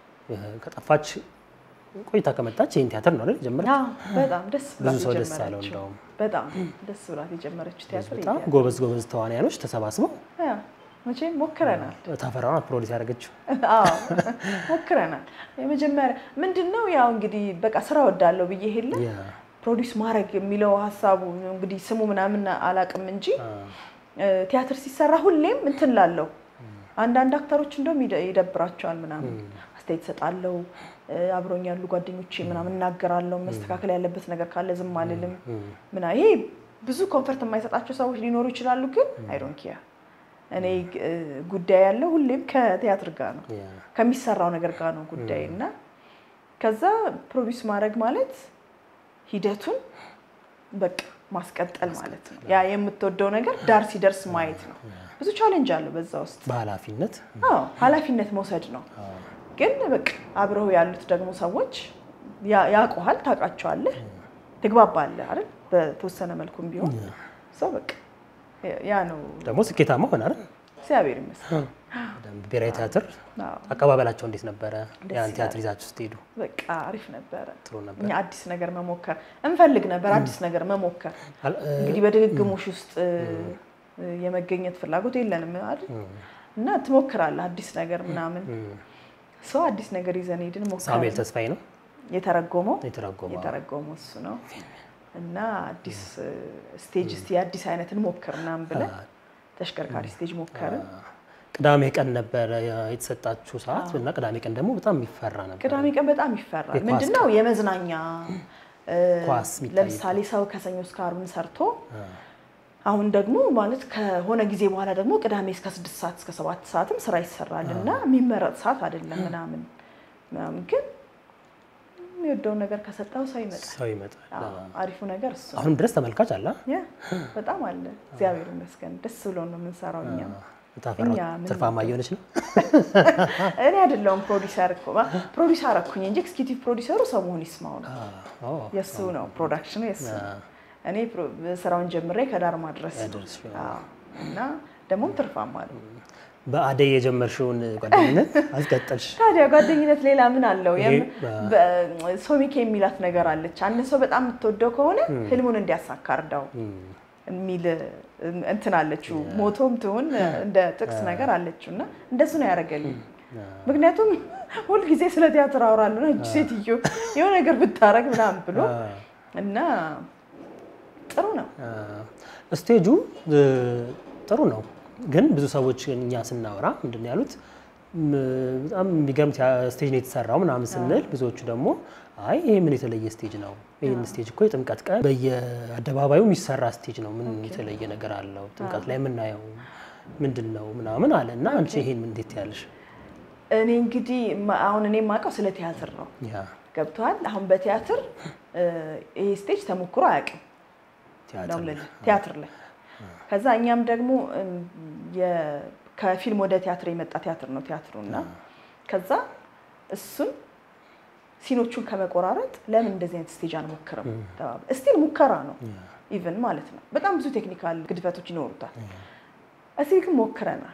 ከጠፋች ቆይታ ከመጣች ይህን ቲያትር ነው አይደል የጀመረችው? አዎ፣ በጣም ደስ ብላት ብዙ ሰው ደስ አለው የጀመረችው እንደውም። በጣም ደስ ብላት የጀመረችው ቲያትር በጣም ይሄ ጎበዝ ጎበዝ ተዋንያኖች ተሰባስበው ያ፣ መቼም ሞክረናል። ታፈራውን ፕሮዲስ ያደረገችው አዎ ሞክረናል። የመጀመሪያ ምንድን ነው ያው እንግዲህ በቃ ስራ ወዳለው ብዬ ሄለ ያ፣ ፕሮዲስ ማድረግ የሚለው ሀሳቡ እንግዲህ ስሙ ምናምን አላቅም እንጂ አ፣ ቲያትር ሲሰራ ሁሌም እንትን ላለው አንዳንድ አክተሮች እንደውም ይደ- ይደብራቸዋል ምናምን አስተያየት እሰጣለሁ አብሮኝ ያሉ ጓደኞቼ ምናምን እናገራለሁ መስተካከል ያለበት ነገር ካለ ዝም አልልም ምና ይሄ ብዙ ኮንፈርት የማይሰጣቸው ሰዎች ሊኖሩ ይችላሉ ግን አይዶን ኪያ እኔ እ፣ ጉዳይ ያለው ሁሌም ከቲያትር ጋር ነው ያ፣ ከሚሰራው ነገር ጋር ነው ጉዳይ እና ከዛ ፕሮዲስ ማድረግ ማለት ሂደቱን በቃ ማስቀጠል ማለት ነው። ያ የምትወደው ነገር ዳር ሲደርስ ማየት ነው። ብዙ ቻሌንጅ አለው በዛ ውስጥ። በኃላፊነት አዎ ኃላፊነት መውሰድ ነው። ግን በቃ አብረው ያሉት ደግሞ ሰዎች ያ- ያውቁሃል፣ ታውቃቸዋለህ፣ ትግባባለህ አይደል? በተወሰነ መልኩም ቢሆን ሰው በቃ ያ- ያ ነው። ደግሞ ስኬታማ ሆነ አይደል? እግዚአብሔር ይመስገን። በደንብ ብሔራዊ ቲያትር አዎ፣ አቀባበላቸው እንዴት ነበረ? ደስ ያን ይላል። ቲያትር ይዛችሁ ስትሄዱ በቃ አሪፍ ነበረ። ጥሩ ነበር። እኛ አዲስ ነገር መሞከር እንፈልግ ነበር። አዲስ ነገር መሞከር አል- እ፣ እንግዲህ በድግግሞሽ ውስጥ እ፣ የመገኘት ፍላጎት የለንም አይደል? እና ትሞክራለህ አዲስ ነገር ምናምን ሰው አዲስ ነገር ይዘን ሄድን ሳሙኤል ሞክረን ተስፋዬ ነው የተረጎመው የተረጎመው። የተረጎመው እሱ ነው እና አዲስ እ፣ ስቴጅ እስቲ የአዲስ አይነት እንሞክር ምናምን ብለን ተሽከርካሪ ስቴጅ ሞከርን። ቅዳሜ ቀን ነበረ የተሰጣችሁ ሰዓት እና ቅዳሜ ቀን ደግሞ በጣም የሚፈራ ነበር። ቅዳሜ ቀን በጣም ይፈራል። የኳስ ምንድነው የመዝናኛ እ፣ ኳስ የሚታይበት። ለምሳሌ ሰው ከሰኞ እስከ ዓርብን ሰርቶ አሁን ደግሞ ማለት ከሆነ ጊዜ በኋላ ደግሞ ቅዳሜ እስከ ስድስት ሰዓት እስከ ሰባት ሰዓትም ስራ ይሰራል እና የሚመረጥ ሰዓት አይደለም ምናምን ምናምን ግን የሚወደውን ነገር ከሰጠው ሰው ይመጣል። ሰው ይመጣል። አዎ፣ አሪፉ ነገር እሱ ነው። አሁንም ድረስ ተመልካች አለ። ያ በጣም አለ። እግዚአብሔር ይመስገን ደስ ብሎ ነው የምንሰራው እኛም። ታፈራው እኛ ምን ትርፋማ እየሆነች ነው። እኔ አይደለሁም ፕሮዲሰር እኮ ፕሮዲስ አረኩኝ እንጂ ኤክስኪዩቲቭ ፕሮዲሰሩ ሰው መሆን ይስማው ነው አዎ፣ የእሱ ነው ፕሮዳክሽኑ የእሱ ነው። እኔ ፕሮ- ስራውን ጀምሬ ከዳር ማድረስ ነው። ያደርስሽ፣ አዎ። እና ደግሞም ትርፋማ ነው። በአደይ የጀመርሽውን ጓደኝነት አስቀጠልሽ። ታዲያ ጓደኝነት ሌላ ምን አለው? ይሄ የም- በ- ሶሚኬ የሚላት ነገር አለች። አንድ ሰው በጣም የምትወደው ከሆነ ህልሙን እንዲያሳካ እርዳው የሚል እንትን አለችው። ሞቶም ትሁን እንደ ጥቅስ ነገር አለችው እና እንደሱ ነው ያደረገልኝ። ምክንያቱም ሁልጊዜ ስለ ቲያትር አወራለሁ እጅ ሴትዮ የሆነ ነገር ብታረግ ምናምን ብሎ እና ጥሩ ነው። ስቴጁ እ፣ ጥሩ ነው፣ ግን ብዙ ሰዎች እኛ ስናወራ ምንድን ነው ያሉት ም፣ በጣም የሚገርም ቲያ- ስቴጅ ነው የተሰራው ምናምን ስንል ብዙዎቹ ደግሞ አይ ይሄ ምን የተለየ ስቴጅ ነው? ይህን ስቴጅ እኮ የጥምቀት ቀን በየአደባባዩ የሚሰራ ስቴጅ ነው። ምን የተለየ ነገር አለው? ጥምቀት ላይ የምናየው ምንድን ነው ምናምን አለ እና አንቺ ይሄን እንዴት ያለሽ? እኔ እንግዲህ ማ- አሁን እኔ የማውቀው ስለ ቲያትር ነው። ያ ገብተዋል። አሁን በቲያትር እ፣ ይሄ ስቴጅ ተሞክሮ አያውቅም ቲያትር ነው ላይ። የምልህ፣ ቲያትር ላይ ከዛ እኛም ደግሞ እም፣ የ- ከፊልም ወደ ቲያትር የመጣ ቲያትር ነው ቲያትሩ እና ከዛ እሱን ሲኖቹን ከመቆራረጥ ለምን እንደዚህ አይነት ስቴጅ አንሞክርም ተባብለን እስቲል ሙከራ ነው ኢቨን ማለት ነው። በጣም ብዙ ቴክኒካል ግድፈቶች ይኖሩታል። እስቲል ግን ሞክረናል።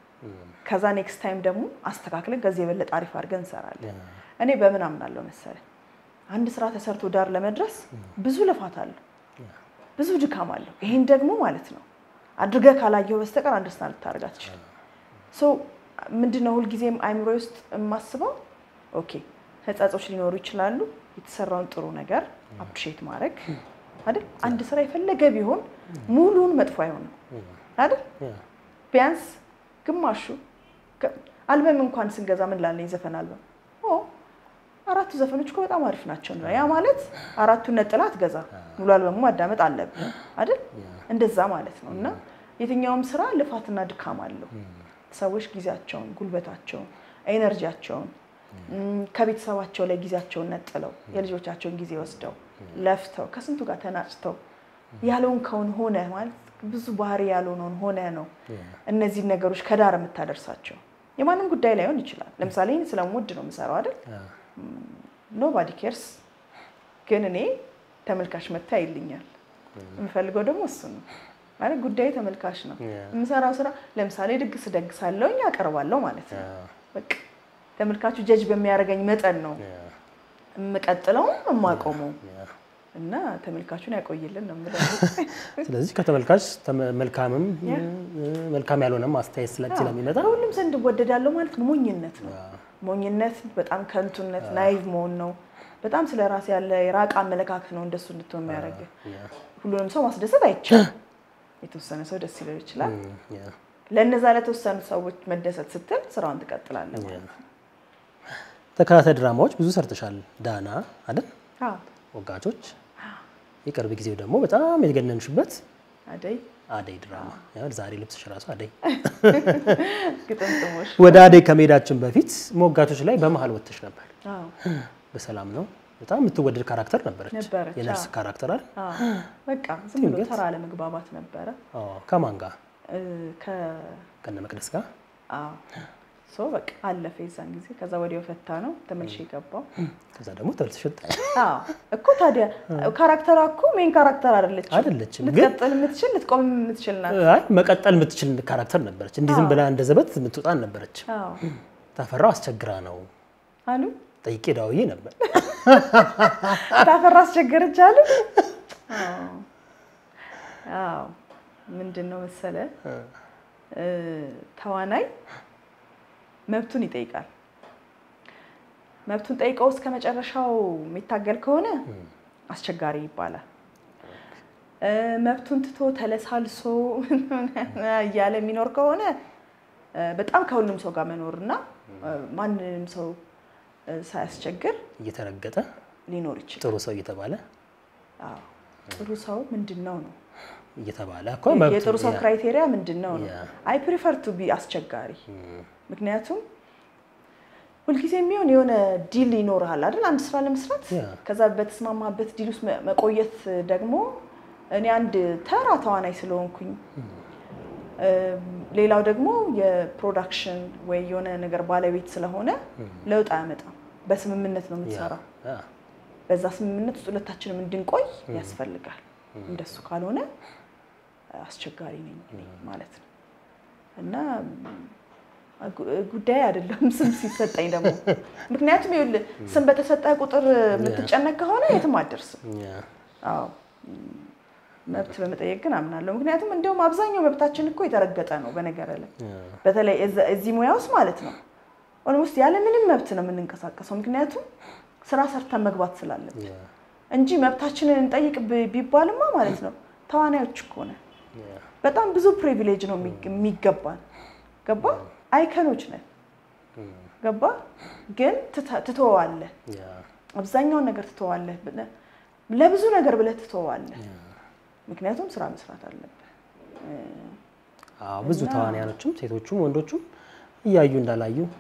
ከዛ ኔክስት ታይም ደግሞ አስተካክለን ከዚህ የበለጠ አሪፍ አድርገን እንሰራለን። እኔ በምን አምናለሁ መሰለህ አንድ ስራ ተሰርቶ ዳር ለመድረስ ብዙ ልፋት አለው፣ ብዙ ድካም አለው። ይሄን ደግሞ ማለት ነው አድርገህ ካላየው በስተቀር አንደርስታንድ ልታደርግ አትችልም። ሶ ምንድነው ሁልጊዜም አይምሮ ውስጥ የማስበው ኦኬ ህጸጾች ሊኖሩ ይችላሉ። የተሰራውን ጥሩ ነገር አፕሪሼት ማድረግ አይደል? አንድ ስራ የፈለገ ቢሆን ሙሉውን መጥፎ አይሆንም አይደል? ያ፣ ቢያንስ ግማሹ ከ- አልበም እንኳን ስንገዛ ምን ላለን የዘፈን አልበም ኦ አራቱ ዘፈኖች እኮ በጣም አሪፍ ናቸው ነው። ያ ማለት አራቱን ነጥላ አትገዛ፣ ሙሉ አልበሙ ማዳመጥ አለብን አይደል? እንደዛ ማለት ነው። እና የትኛውም ስራ ልፋትና ድካም አለው። ሰዎች ጊዜያቸውን፣ ጉልበታቸውን፣ ኤነርጂያቸውን እም፣ ከቤተሰባቸው ላይ ጊዜያቸውን ነጥለው የልጆቻቸውን ጊዜ ወስደው ለፍተው ከስንቱ ጋር ተናጭተው ያለውን ከውን ሆነ ማለት ብዙ ባህሪ ያልሆነውን ሆነ ነው እነዚህን ነገሮች ከዳር የምታደርሳቸው። የማንም ጉዳይ ላይሆን ይችላል። ለምሳሌ እኔ ስለምወድ ነው የምሰራው አይደል? ያ፣ ኖባዲ ኬርስ። ግን እኔ ተመልካች መታ ይልኛል። የምፈልገው ደግሞ እሱ ነው ማለት ጉዳዩ ተመልካች ነው። ያ። የምሰራው ስራ ለምሳሌ ድግስ ደግሳለሁ እኛ አቀርባለሁ ማለት ያ፣ ነው። በቃ ተመልካቹ ጀጅ በሚያደርገኝ መጠን ነው ያ፣ የምቀጥለውም የማቆመው ያ። እና ተመልካቹን ያቆይልን ነው የምለው። ስለዚህ ከተመልካች ተመ- መልካምም መልካም ያልሆነም አስተያየት ስለ- ስለሚመጣ ከሁሉም ዘንድ እወደዳለሁ ማለት ነው ሞኝነት ነው። ያ፣ ሞኝነት በጣም ከንቱነት፣ ናይቭ መሆን ነው። በጣም ስለ ራስ ያለ የራቀ አመለካከት ነው እንደሱ እንድትሆን የሚያደርግ። ያ፣ ሁሉንም ሰው ማስደሰት አይቻልም። የተወሰነ ሰው ደስ ሊለው ይችላል። እም፣ ያ፣ ለእነዛ ለተወሰኑ ሰዎች መደሰት ስትል ስራውን ትቀጥላለህ ያ። ማለት ነው። ተከታታይ ድራማዎች ብዙ ሰርተሻል። ዳና አይደል? አዎ፣ ወጋቾች፣ የቅርብ ጊዜው ደግሞ በጣም የገነንሽበት አደይ አደይ ድራማ። ያው ዛሬ ልብስሽ ራሱ አደይ። ግጥምጥሞሽ ወደ አደይ ከመሄዳችን በፊት ሞጋቾች ላይ በመሀል ወጥተሽ ነበር። አዎ፣ በሰላም ነው። በጣም የምትወደድ ካራክተር ነበረች። ነበረች፣ የነርስ አዎ። ካራክተር አይደል? አዎ። በቃ ዝም ብሎ ድንገት? ተራ አለመግባባት ነበረ አዎ። ከማን ጋር? እ፣ ከ ከነ መቅደስ ጋር። አዎ ሶ በቃ አለፈ የዛን ጊዜ። ከዛ ወዲያው ፈታ ነው ተመልሼ የገባው። ከዛ ደግሞ ተመልሰሽ ወጣሽ። አዎ እኮ ታዲያ ካራክተሯ እኮ ሜን ካራክተር አይደለችም። አይደለችም፣ ግን- ልትቀጥል የምትችል ልትቆም የምትችል ናት። አይ መቀጠል የምትችል ካራክተር ነበረች። እንዲህ ዝም ብላ እንደ ዘበት የምትወጣ ነበረች። አዎ ታፈራው አስቸግራ ነው አሉ ጠይቄ ዳውዬ ነበር። ታፈራ አስቸገረች አሉ። አዎ አዎ ምንድን ነው መሰለ እ፣ ተዋናይ መብቱን ይጠይቃል። መብቱን ጠይቀው እስከ መጨረሻው የሚታገል ከሆነ አስቸጋሪ ይባላል። እ፣ መብቱን ትቶ ተለሳልሶ እያለ የሚኖር ከሆነ እ፣ በጣም ከሁሉም ሰው ጋር መኖርና እ፣ ማንንም ሰው እ፣ ሳያስቸግር እየተረገጠ ሊኖር ይችላል። ጥሩ ሰው እየተባለ አዎ። ጥሩ ሰው ምንድን ነው ነው እየተባለ እኮ መብቱ የጥሩ ሰው ያ- ክራይቴሪያ ምንድን ነው ነው? ያ። አይ ፕሪፈር ቱ ቢ አስቸጋሪ። እም፣ ምክንያቱም ሁልጊዜ የሚሆን የሆነ ዲል ይኖርሃል አይደል? አንድ ስራ ለመስራት ያ። ከዛ በተስማማበት ዲል ውስጥ መ- መቆየት ደግሞ እኔ አንድ ተራ ተዋናይ ስለሆንኩኝ እም፣ ሌላው ደግሞ የፕሮዳክሽን ወይ የሆነ ነገር ባለቤት ስለሆነ ለውጥ አያመጣም። በስምምነት ነው ያ፣ የምትሰራው። ያ፣ በዛ ስምምነት ውስጥ ሁለታችንም እንድንቆይ ያስፈልጋል። እንደሱ ካልሆነ አስቸጋሪ ነኝ እኔ ማለት ነው። እና ጉ- ጉዳይ አይደለም ስም ሲሰጠኝ ደግሞ ምክንያቱም ይኸውልህ ስም በተሰጠ ቁጥር የምትጨነቅ ከሆነ የትም አትደርስም። ያ፣ አዎ መብት በመጠየቅ ግን አምናለሁ። ምክንያቱም እንዲሁም አብዛኛው መብታችን እኮ የተረገጠ ነው። በነገር ላይ ያ፣ በተለይ እዛ- እዚህ ሙያ ውስጥ ማለት ነው ኦልሞስት ያለ ምንም መብት ነው የምንንቀሳቀሰው። ምክንያቱም ስራ ሰርተን መግባት ስላለን ያ፣ እንጂ መብታችንን እንጠይቅ ብ- ቢባልማ ማለት ነው ተዋናዮች እኮ ነን። ያ፣ በጣም ብዙ ፕሪቪሌጅ ነው የሚግ- የሚገባን። ገባ አይከኖች ነን። እም፣ ገባ ግን ትተ- ትተወዋለህ። ያ፣ አብዛኛውን ነገር ትተዋለህ። ብለህ- ለብዙ ነገር ብለህ ትተዋለህ። ያ። ምክንያቱም ስራ መስራት አለብህ። አዎ ብዙ እና- ተዋንያኖችም ሴቶቹም ወንዶቹም እያዩ እንዳላዩ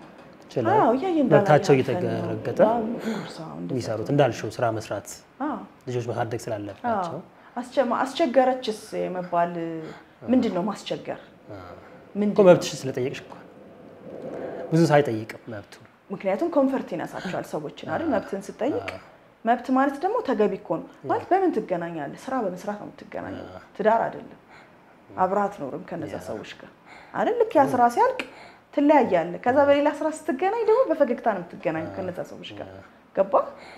ችለው አዎ እያየን እንዳላየ መብታቸው አልፈን ነው። እየተረገጠ አዎ፣ of course፣ አዎ፣ እንደዛ የሚሰሩት እንዳልሽው ስራ መስራት አዎ፣ ልጆች ማሳደግ ስላለባቸው አዎ። አስቸ- አስቸገረችስ የመባል ምንድን ነው ማስቸገር? እኮ ምንድን ነው? መብትሽ ስለጠየቅሽ እኮ ብዙ ሳይጠይቅም መብቱ ምክንያቱም ኮንፈርት ይነሳቸዋል ሰዎችን አይደል? መብትን ስጠይቅ መብት ማለት ደግሞ ተገቢ እኮ ነው ማለት በምን ትገናኛለህ? ስራ በመስራት ነው የምትገናኘው። ትዳር አይደለም። አብረህ አትኖርም ከነዛ ሰዎች ጋር አይደል? ልክ ያ ስራ ሲያልቅ ትለያያለህ። ከዛ በሌላ ስራ ስትገናኝ ደግሞ በፈገግታ ነው የምትገናኘው ከነዛ ሰዎች ጋር ገባ?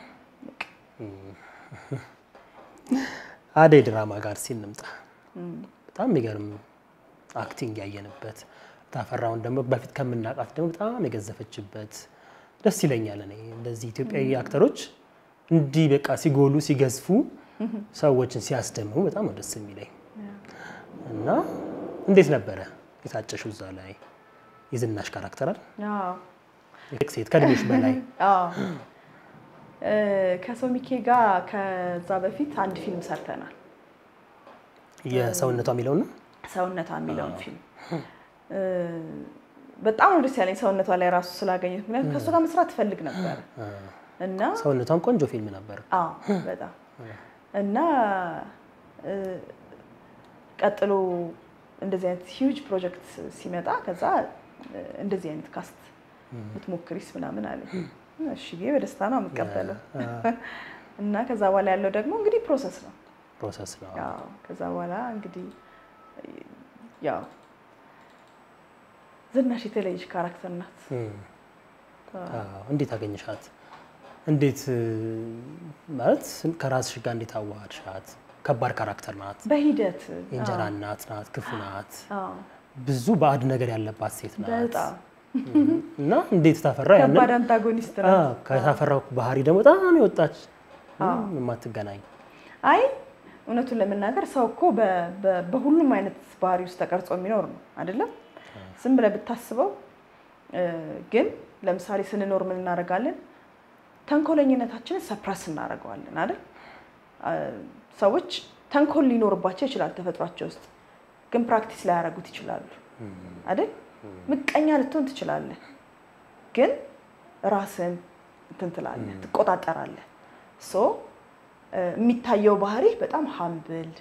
አደይ ድራማ ጋር ሲንምጣ በጣም የሚገርም አክቲንግ ያየንበት ታፈራውን ደግሞ በፊት ከምናውቃት ደግሞ በጣም የገዘፈችበት ደስ ይለኛል። እኔ እንደዚህ ኢትዮጵያዊ አክተሮች እንዲህ በቃ ሲጎሉ ሲገዝፉ ሰዎችን ሲያስደምሙ በጣም ነው ደስ የሚለኝ እና እንዴት ነበረ የታጨሽው እዛ ላይ የዝናሽ ካራክተር አይደል? አዎ ሴት ከእድሜሽ በላይ አዎ እ ከሶሚኬ ጋር ከዛ በፊት አንድ ፊልም ሰርተናል። የሰውነቷ የሚለው ነው። ሰውነቷ የሚለውን ፊልም እ በጣም ነው ደስ ያለኝ ሰውነቷ ላይ ራሱ ስላገኘት። ምክንያቱም ከእሱ ጋር መስራት ትፈልግ ነበር እና ሰውነቷም ቆንጆ ፊልም ነበር። አዎ በጣም እና እ ቀጥሎ እንደዚህ አይነት ሂውጅ ፕሮጀክት ሲመጣ ከዛ እ እንደዚህ አይነት ካስት ብትሞክሪስ ምናምን አለኝ። እሺ ብዬ በደስታ ነው የምቀበለው። እና ከዛ በኋላ ያለው ደግሞ እንግዲህ ፕሮሰስ ነው። ፕሮሰስ ነው። ያው ከዛ በኋላ እንግዲህ ያው ዝናሽ የተለየች ካራክተር ናት። እም። አዎ፣ እንዴት አገኘሻት? እንዴት እ፣ ማለት ከራስሽ ጋር እንዴት አዋሃድሻት? ከባድ ካራክተር ናት። በሂደት የእንጀራ እናት ናት፣ ክፉ ናት፣ አዎ፣ ብዙ ባዕድ ነገር ያለባት ሴት ናት። በጣም እና እንዴት ታፈራ ያንን ከባድ አንታጎኒስት ናት። አዎ፣ ከታፈራው ባህሪ ደግሞ በጣም የወጣች ምንም የማትገናኝ አይ እውነቱን ለመናገር ሰው እኮ በ- በ- በሁሉም አይነት ባህሪ ውስጥ ተቀርጾ የሚኖር ነው አይደለም? ዝም ብለህ ብታስበው እ፣ ግን ለምሳሌ ስንኖር ምን እናደርጋለን? ተንኮለኝነታችንን ሰፕረስ እናደርገዋለን አይደል? አ፣ ሰዎች ተንኮል ሊኖርባቸው ይችላል ተፈጥሯቸው ውስጥ ግን ፕራክቲስ ላያደርጉት ይችላሉ አይደል? ምቀኛ ልትሆን ትችላለህ፣ ግን ራስን እንትን ትላለህ፣ ትቆጣጠራለህ። ሶ እ፣ የሚታየው ባህሪ በጣም ሀምብል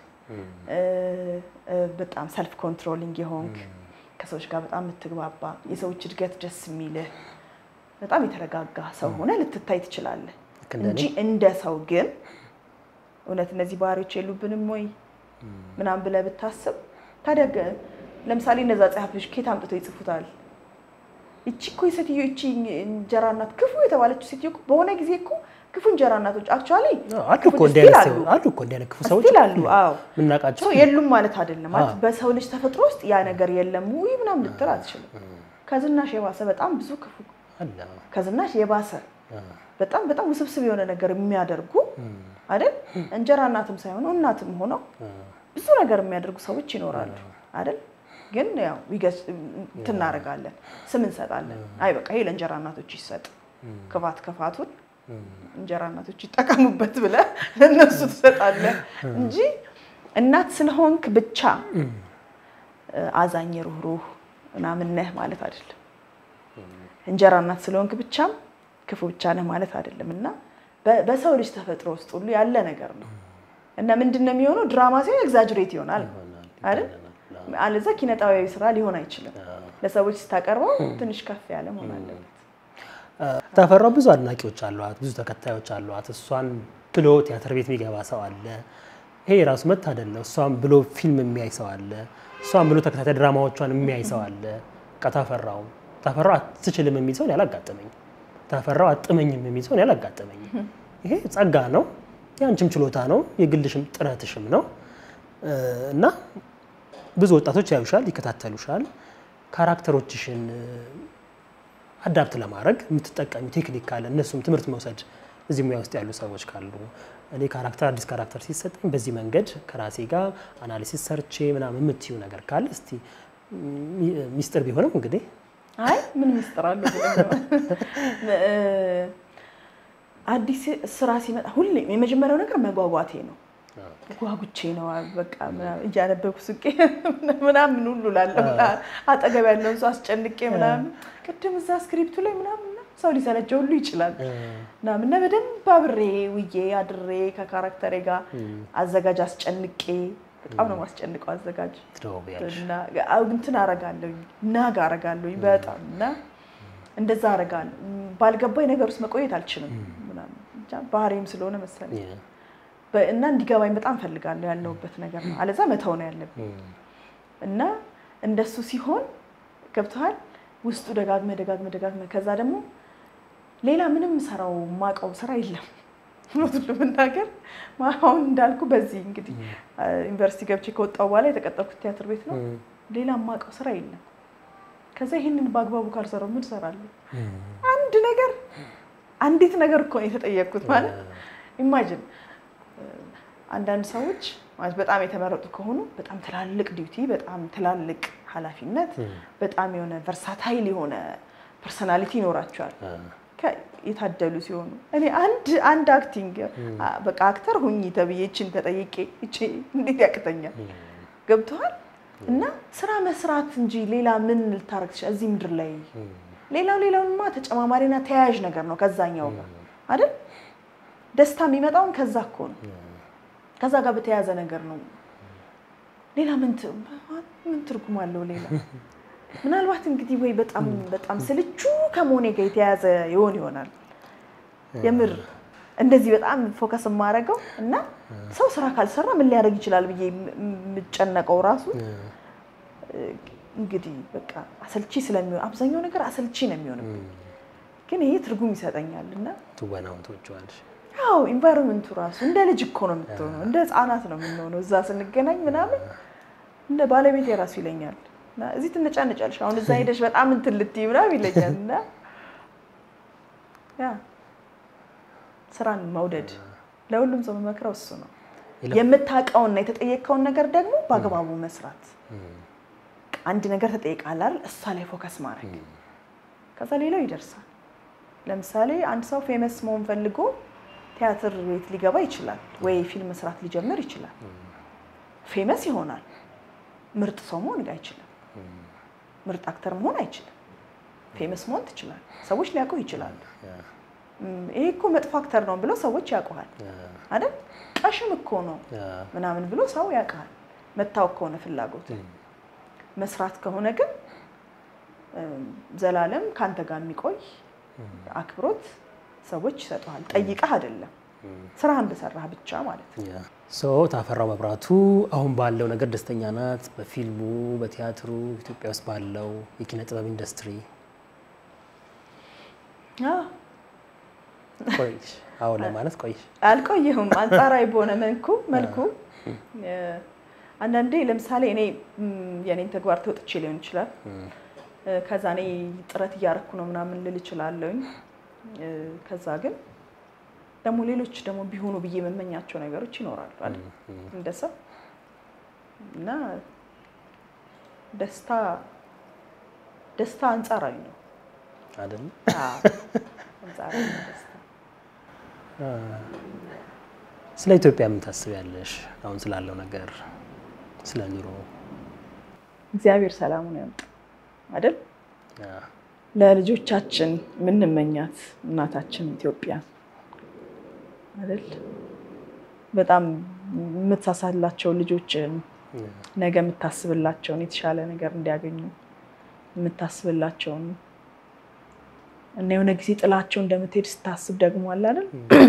በጣም ሰልፍ ኮንትሮሊንግ የሆንክ ከሰዎች ጋር በጣም የምትግባባ የሰዎች እድገት ደስ የሚልህ በጣም የተረጋጋ ሰው ሆነ ልትታይ ትችላለህ ልክ እንደ እንጂ እንደ ሰው ግን እውነት እነዚህ ባህሪዎች የሉብንም ወይ ምናምን ብለህ ብታስብ ታዲያ ገ- ለምሳሌ እነዛ ጸሐፊዎች ኬት አምጥተው ይጽፉታል? ይቺ እኮ የሴትዮ ይቺ እንጀራ እናት ክፉ የተባለችው ሴትዮ እኮ በሆነ ጊዜ እኮ ክፉ እንጀራ እናቶች አክቹዋሊ አሉ እኮ እንዲህ አይነት ሰው- አሉ እኮ እንዲህ አይነት ክፉ ሰዎች ስቲል አሉ። አዎ የምናውቃቸው ሰው የሉም ማለት አይደለም። ማለት አዎ። በሰው ልጅ ተፈጥሮ ውስጥ ያ ነገር የለም ውይ ምናምን ልትል አትችልም። ከዝናሽ የባሰ በጣም ብዙ ክፉ አለ። ከዝናሽ የባሰ አዎ። በጣም በጣም ውስብስብ የሆነ ነገር የሚያደርጉ አይደል እንጀራ እናትም ሳይሆኑ እናትም ሆነው ብዙ ነገር የሚያደርጉ ሰዎች ይኖራሉ አይደል ግን ያው ይገስ እንትን እናደርጋለን ስም እንሰጣለን አይ በቃ ይሄ ለእንጀራ እናቶች ይሰጥ ክፋት ክፋቱን እንጀራ እናቶች ይጠቀሙበት ብለህ ለእነሱ ትሰጣለህ እንጂ እናት ስለሆንክ ብቻ እ፣ አዛኝ ሩህሩህ ምናምን ነህ ማለት አይደለም እንጀራ እናት ስለሆንክ ብቻም ክፉ ብቻ ነህ ማለት አይደለም እና በ- በሰው ልጅ ተፈጥሮ ውስጥ ሁሉ ያለ ነገር ነው እና ምንድን ነው የሚሆነው ድራማ ሲሆን ኤግዛጅሬት ይሆናል አይደል አለዛ ኪነጣቢያዊ ስራ ሊሆን አይችልም ለሰዎች ስታቀርበው ትንሽ ከፍ ያለ መሆን አለበት ታፈራው ብዙ አድናቂዎች አሏት፣ ብዙ ተከታዮች አሏት። እሷን ብሎ ቲያትር ቤት የሚገባ ሰው አለ። ይሄ የራሱ መታደል ነው። እሷን ብሎ ፊልም የሚያይ ሰው አለ። እሷን ብሎ ተከታታይ ድራማዎቿን የሚያይ ሰው አለ። በቃ ታፈራው ታፈራው አትችልም የሚል ሰውን ያላጋጠመኝ፣ ታፈራው አጥመኝም የሚል ሰውን ያላጋጠመኝ። ይሄ ጸጋ ነው፣ የአንቺም ችሎታ ነው፣ የግልሽም ጥረትሽም ነው እ፣ እና ብዙ ወጣቶች ያዩሻል፣ ይከታተሉሻል። ካራክተሮችሽን እ፣ አዳፕት ለማድረግ የምትጠቀሚ ቴክኒክ ካለ እነሱም ትምህርት መውሰድ እዚህ ሙያ ውስጥ ያሉ ሰዎች ካሉ እኔ ካራክተር አዲስ ካራክተር ሲሰጠኝ በዚህ መንገድ ከራሴ ጋር አናሊሲስ ሰርቼ ምናምን የምትዩ ነገር ካለ እስቲ ሚ- ሚስጥር ቢሆንም እንግዲህ አይ ምን ምስጥር አለው ብለህ ነው? እ፣ አዲስ ስራ ሲመጣ ሁሌም የመጀመሪያው ነገር መጓጓቴ ነው ጓጉቼ ነው በቃ ምናምን እያነበብኩ ስቄ ምናምን ሁሉ ላለሁ አጠገብ ያለውን ሰው አስጨንቄ ምናምን ቅድም እዛ ስክሪፕቱ ላይ ምናምን ሰው ሊሰለቸው ሁሉ ይችላል ምናምን እና በደንብ አብሬ ውዬ አድሬ ከካራክተሬ ጋር አዘጋጅ አስጨንቄ በጣም ነው ማስጨንቀው አዘጋጅ ትደዋወያለሽ። እና እንትን አረጋለሁኝ ናግ አረጋለሁኝ በጣም እና እንደዛ አረጋለሁ። ባልገባኝ ነገር ውስጥ መቆየት አልችልም ምናምን ብቻ ባህሪም ስለሆነ መሰለኝ ያ። በ- እና እንዲገባኝ በጣም ፈልጋለሁ ያለሁበት ነገር ነው። አለዛ መተው ነው ያለብኝ እና እንደሱ ሲሆን ገብተዋል ውስጡ ደጋግመ ደጋግመ ደጋግመ ከዛ ደግሞ ሌላ ምንም ሰራው ማቀው ስራ የለም እውነቱን ለመናገር አሁን እንዳልኩ በዚህ እንግዲህ ዩኒቨርሲቲ ገብቼ ከወጣሁ በኋላ የተቀጠርኩት ቲያትር ቤት ነው። ሌላ ማቀው ስራ የለም። ከዛ ይህንን በአግባቡ ካልሰራው ምን እሰራለሁ? አንድ ነገር አንዲት ነገር እኮ ነው የተጠየቅኩት። ማለት ኢማጅን አንዳንድ ሰዎች ማለት በጣም የተመረጡ ከሆኑ በጣም ትላልቅ ዲዩቲ፣ በጣም ትላልቅ ኃላፊነት፣ በጣም የሆነ ቨርሳታይል የሆነ ፐርሰናሊቲ ይኖራቸዋል ከ- የታደሉ ሲሆኑ እኔ አንድ አንድ አክቲንግ አ- በቃ አክተር ሁኚ ተብዬ ይችን ተጠይቄ ይቺ እንዴት ያቅተኛል? ገብተዋል እና ስራ መስራት እንጂ ሌላ ምን ልታረግ ትችላለህ? እዚህ ምድር ላይ ሌላው ሌላውንማ ተጨማማሪና ተያያዥ ነገር ነው ከዛኛው ጋር አይደል? ደስታ የሚመጣውን ከዛ እኮ ነው ከዛ ጋር በተያያዘ ነገር ነው። ሌላ ምን ት- ምን ትርጉም አለው? ሌላ ምናልባት እንግዲህ ወይ በጣም በጣም ስልቹ ከመሆኔ ጋር የተያያዘ ይሆን ይሆናል። የምር እንደዚህ በጣም ፎከስ የማደርገው እና ሰው ስራ ካልሰራ ምን ሊያደርግ ይችላል ብዬ የም- የምጨነቀው ራሱ እንግዲህ በቃ አሰልቺ ስለሚሆን አብዛኛው ነገር አሰልቺ ነው የሚሆንብኝ፣ ግን ይሄ ትርጉም ይሰጠኛል እና ትወናውን ትወጪዋለሽ። አዎ ኢንቫይሮንመንቱ ራሱ እንደ ልጅ እኮ ነው የምትሆነው፣ እንደ ህፃናት ነው የምንሆነው። እዛ ስንገናኝ ምናምን እንደ ባለቤት የራሱ ይለኛል እና እዚህ ትነጫነጫለሽ፣ አሁን እዛ ሄደሽ በጣም እንትን ልትይ ምናምን ይለኛል እና ያ ስራን መውደድ ለሁሉም ሰው መመክረው እሱ ነው። የምታውቀውና የተጠየቀውን ነገር ደግሞ በአግባቡ መስራት። አንድ ነገር ተጠይቃል አይደል? እሷ ላይ ፎከስ ማድረግ ከዛ ሌላው ይደርሳል። ለምሳሌ አንድ ሰው ፌመስ መሆን ፈልጎ ቲያትር ቤት ሊገባ ይችላል፣ ወይ ፊልም መስራት ሊጀምር ይችላል። ፌመስ ይሆናል። ምርጥ ሰው መሆን አይችልም። ምርጥ አክተር መሆን አይችልም። ፌመስ መሆን ትችላል። ሰዎች ሊያውቁ ይችላሉ። እም፣ ይሄ እኮ መጥፎ አክተር ነው ብለው ሰዎች ያውቁሃል አይደል? ቀሽም እኮ ነው ምናምን ብሎ ሰው ያውቃል። መታወቅ ከሆነ ፍላጎት መስራት ከሆነ ግን እም፣ ዘላለም ከአንተ ጋር የሚቆይ አክብሮት ሰዎች ይሰጡሃል። ጠይቀህ አይደለም ስራህን በሰራህ ብቻ ማለት ነው። ሶ ታፈራው መብራቱ አሁን ባለው ነገር ደስተኛ ናት። በፊልሙ በቲያትሩ ኢትዮጵያ ውስጥ ባለው የኪነ ጥበብ ኢንዱስትሪ አዎ፣ ቆይሽ? አዎ ለማለት ቆይሽ? አልቆየሁም። አንጻራዊ በሆነ መልኩ መልኩ እ፣ አንዳንዴ ለምሳሌ እኔ እም፣ የኔን ተግባር ተወጥቼ ሊሆን ይችላል እ፣ ከዛ እኔ ጥረት እያረኩ ነው ምናምን ልል እችላለሁኝ። እ፣ ከዛ ግን ደግሞ ሌሎች ደግሞ ቢሆኑ ብዬ የምመኛቸው ነገሮች ይኖራሉ አይደል እንደ ሰው እና ደስታ ደስታ አንጻራዊ ነው። አይደል? አዎ፣ አንጻራዊ ነው ደስታ። ስለ ኢትዮጵያ ምን ታስቢያለሽ? አሁን ስላለው ነገር፣ ስለ ኑሮ እግዚአብሔር ሰላሙን ያምጣ አይደል? ለልጆቻችን የምንመኛት እናታችን ኢትዮጵያ አይደል? በጣም የምትሳሳላቸው ልጆችን ነገ የምታስብላቸውን የተሻለ ነገር እንዲያገኙ የምታስብላቸውን እና የሆነ ጊዜ ጥላቸው እንደምትሄድ ስታስብ ደግሞ አለ አይደል?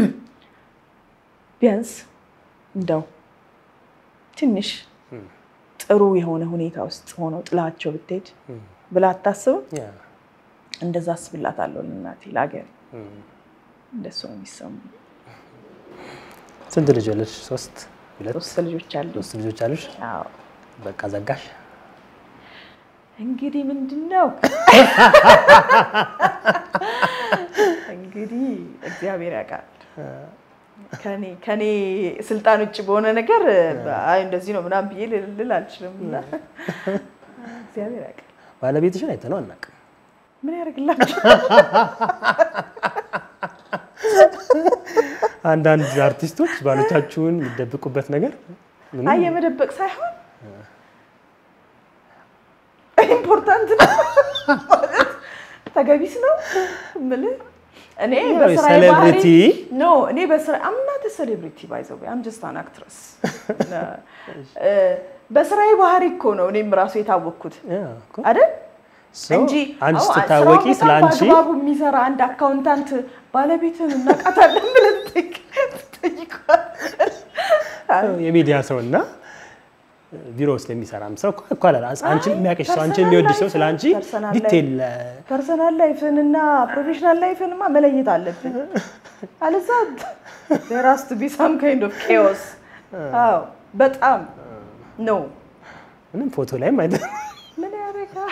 ቢያንስ እንደው ትንሽ ጥሩ የሆነ ሁኔታ ውስጥ ሆነው ጥላቸው ብትሄድ ብላ አታስብም? እንደዛ አስብላታለሁ ለእናቴ ለሀገር። እንደሱ ነው የሚሰማኝ። ስንት ልጅ አለሽ? ሶስት ሁለት ሶስት ልጆች አሉ። ሶስት ልጆች አሉሽ? አዎ በቃ ዘጋሽ? እንግዲህ ምንድን ነው እንግዲህ እግዚአብሔር ያውቃል። ከኔ ከኔ ስልጣን ውጭ በሆነ ነገር አይ እንደዚህ ነው ምናምን ብዬ ልል አልችልም። እና እግዚአብሔር ያውቃል። ባለቤትሽን አይተነው አናውቅም። ምን ያደርግላቸው? አንዳንድ አርቲስቶች ባሎቻችሁን የሚደብቁበት ነገር ምንም አይ የመደበቅ ሳይሆን ኢምፖርታንት ነው ማለት ተገቢስ ነው የምልህ እኔ ያው በስራዬ ባህሪ ሴሌብሪቲ ኖ እኔ በስራ አምናት ሴሌብሪቲ ባይዘው አም ጀስት አን አክትረስ በስራዬ ባህሪ እኮ ነው እኔም ራሱ የታወቅኩት ያ እኮ። አይደል ሰው እንጂ አንቺ አዎ፣ ስትታወቂ ስራውን ስለ በጣም አንቺ በአግባቡ የሚሰራ አንድ አካውንታንት ባለቤትን እናውቃታለን ብለን ትጠይቀዋል። የሚዲያ ሰው እና ቢሮ ውስጥ የሚሰራም ሰው እኮ እኮ አላለ አንቺን የሚያውቅሽ ሰው አንቺን የሚወድ ሰው ስለ አንቺ ፐርሰናል ዲቴል ፐርሰናል ላይፍን እና ፕሮፌሽናል ላይፍንማ መለየት አለብን። አለዛ there has to be some kind of chaos። አዎ በጣም ነው። ምንም ፎቶ ላይም አይደ ምን ያደርጋል?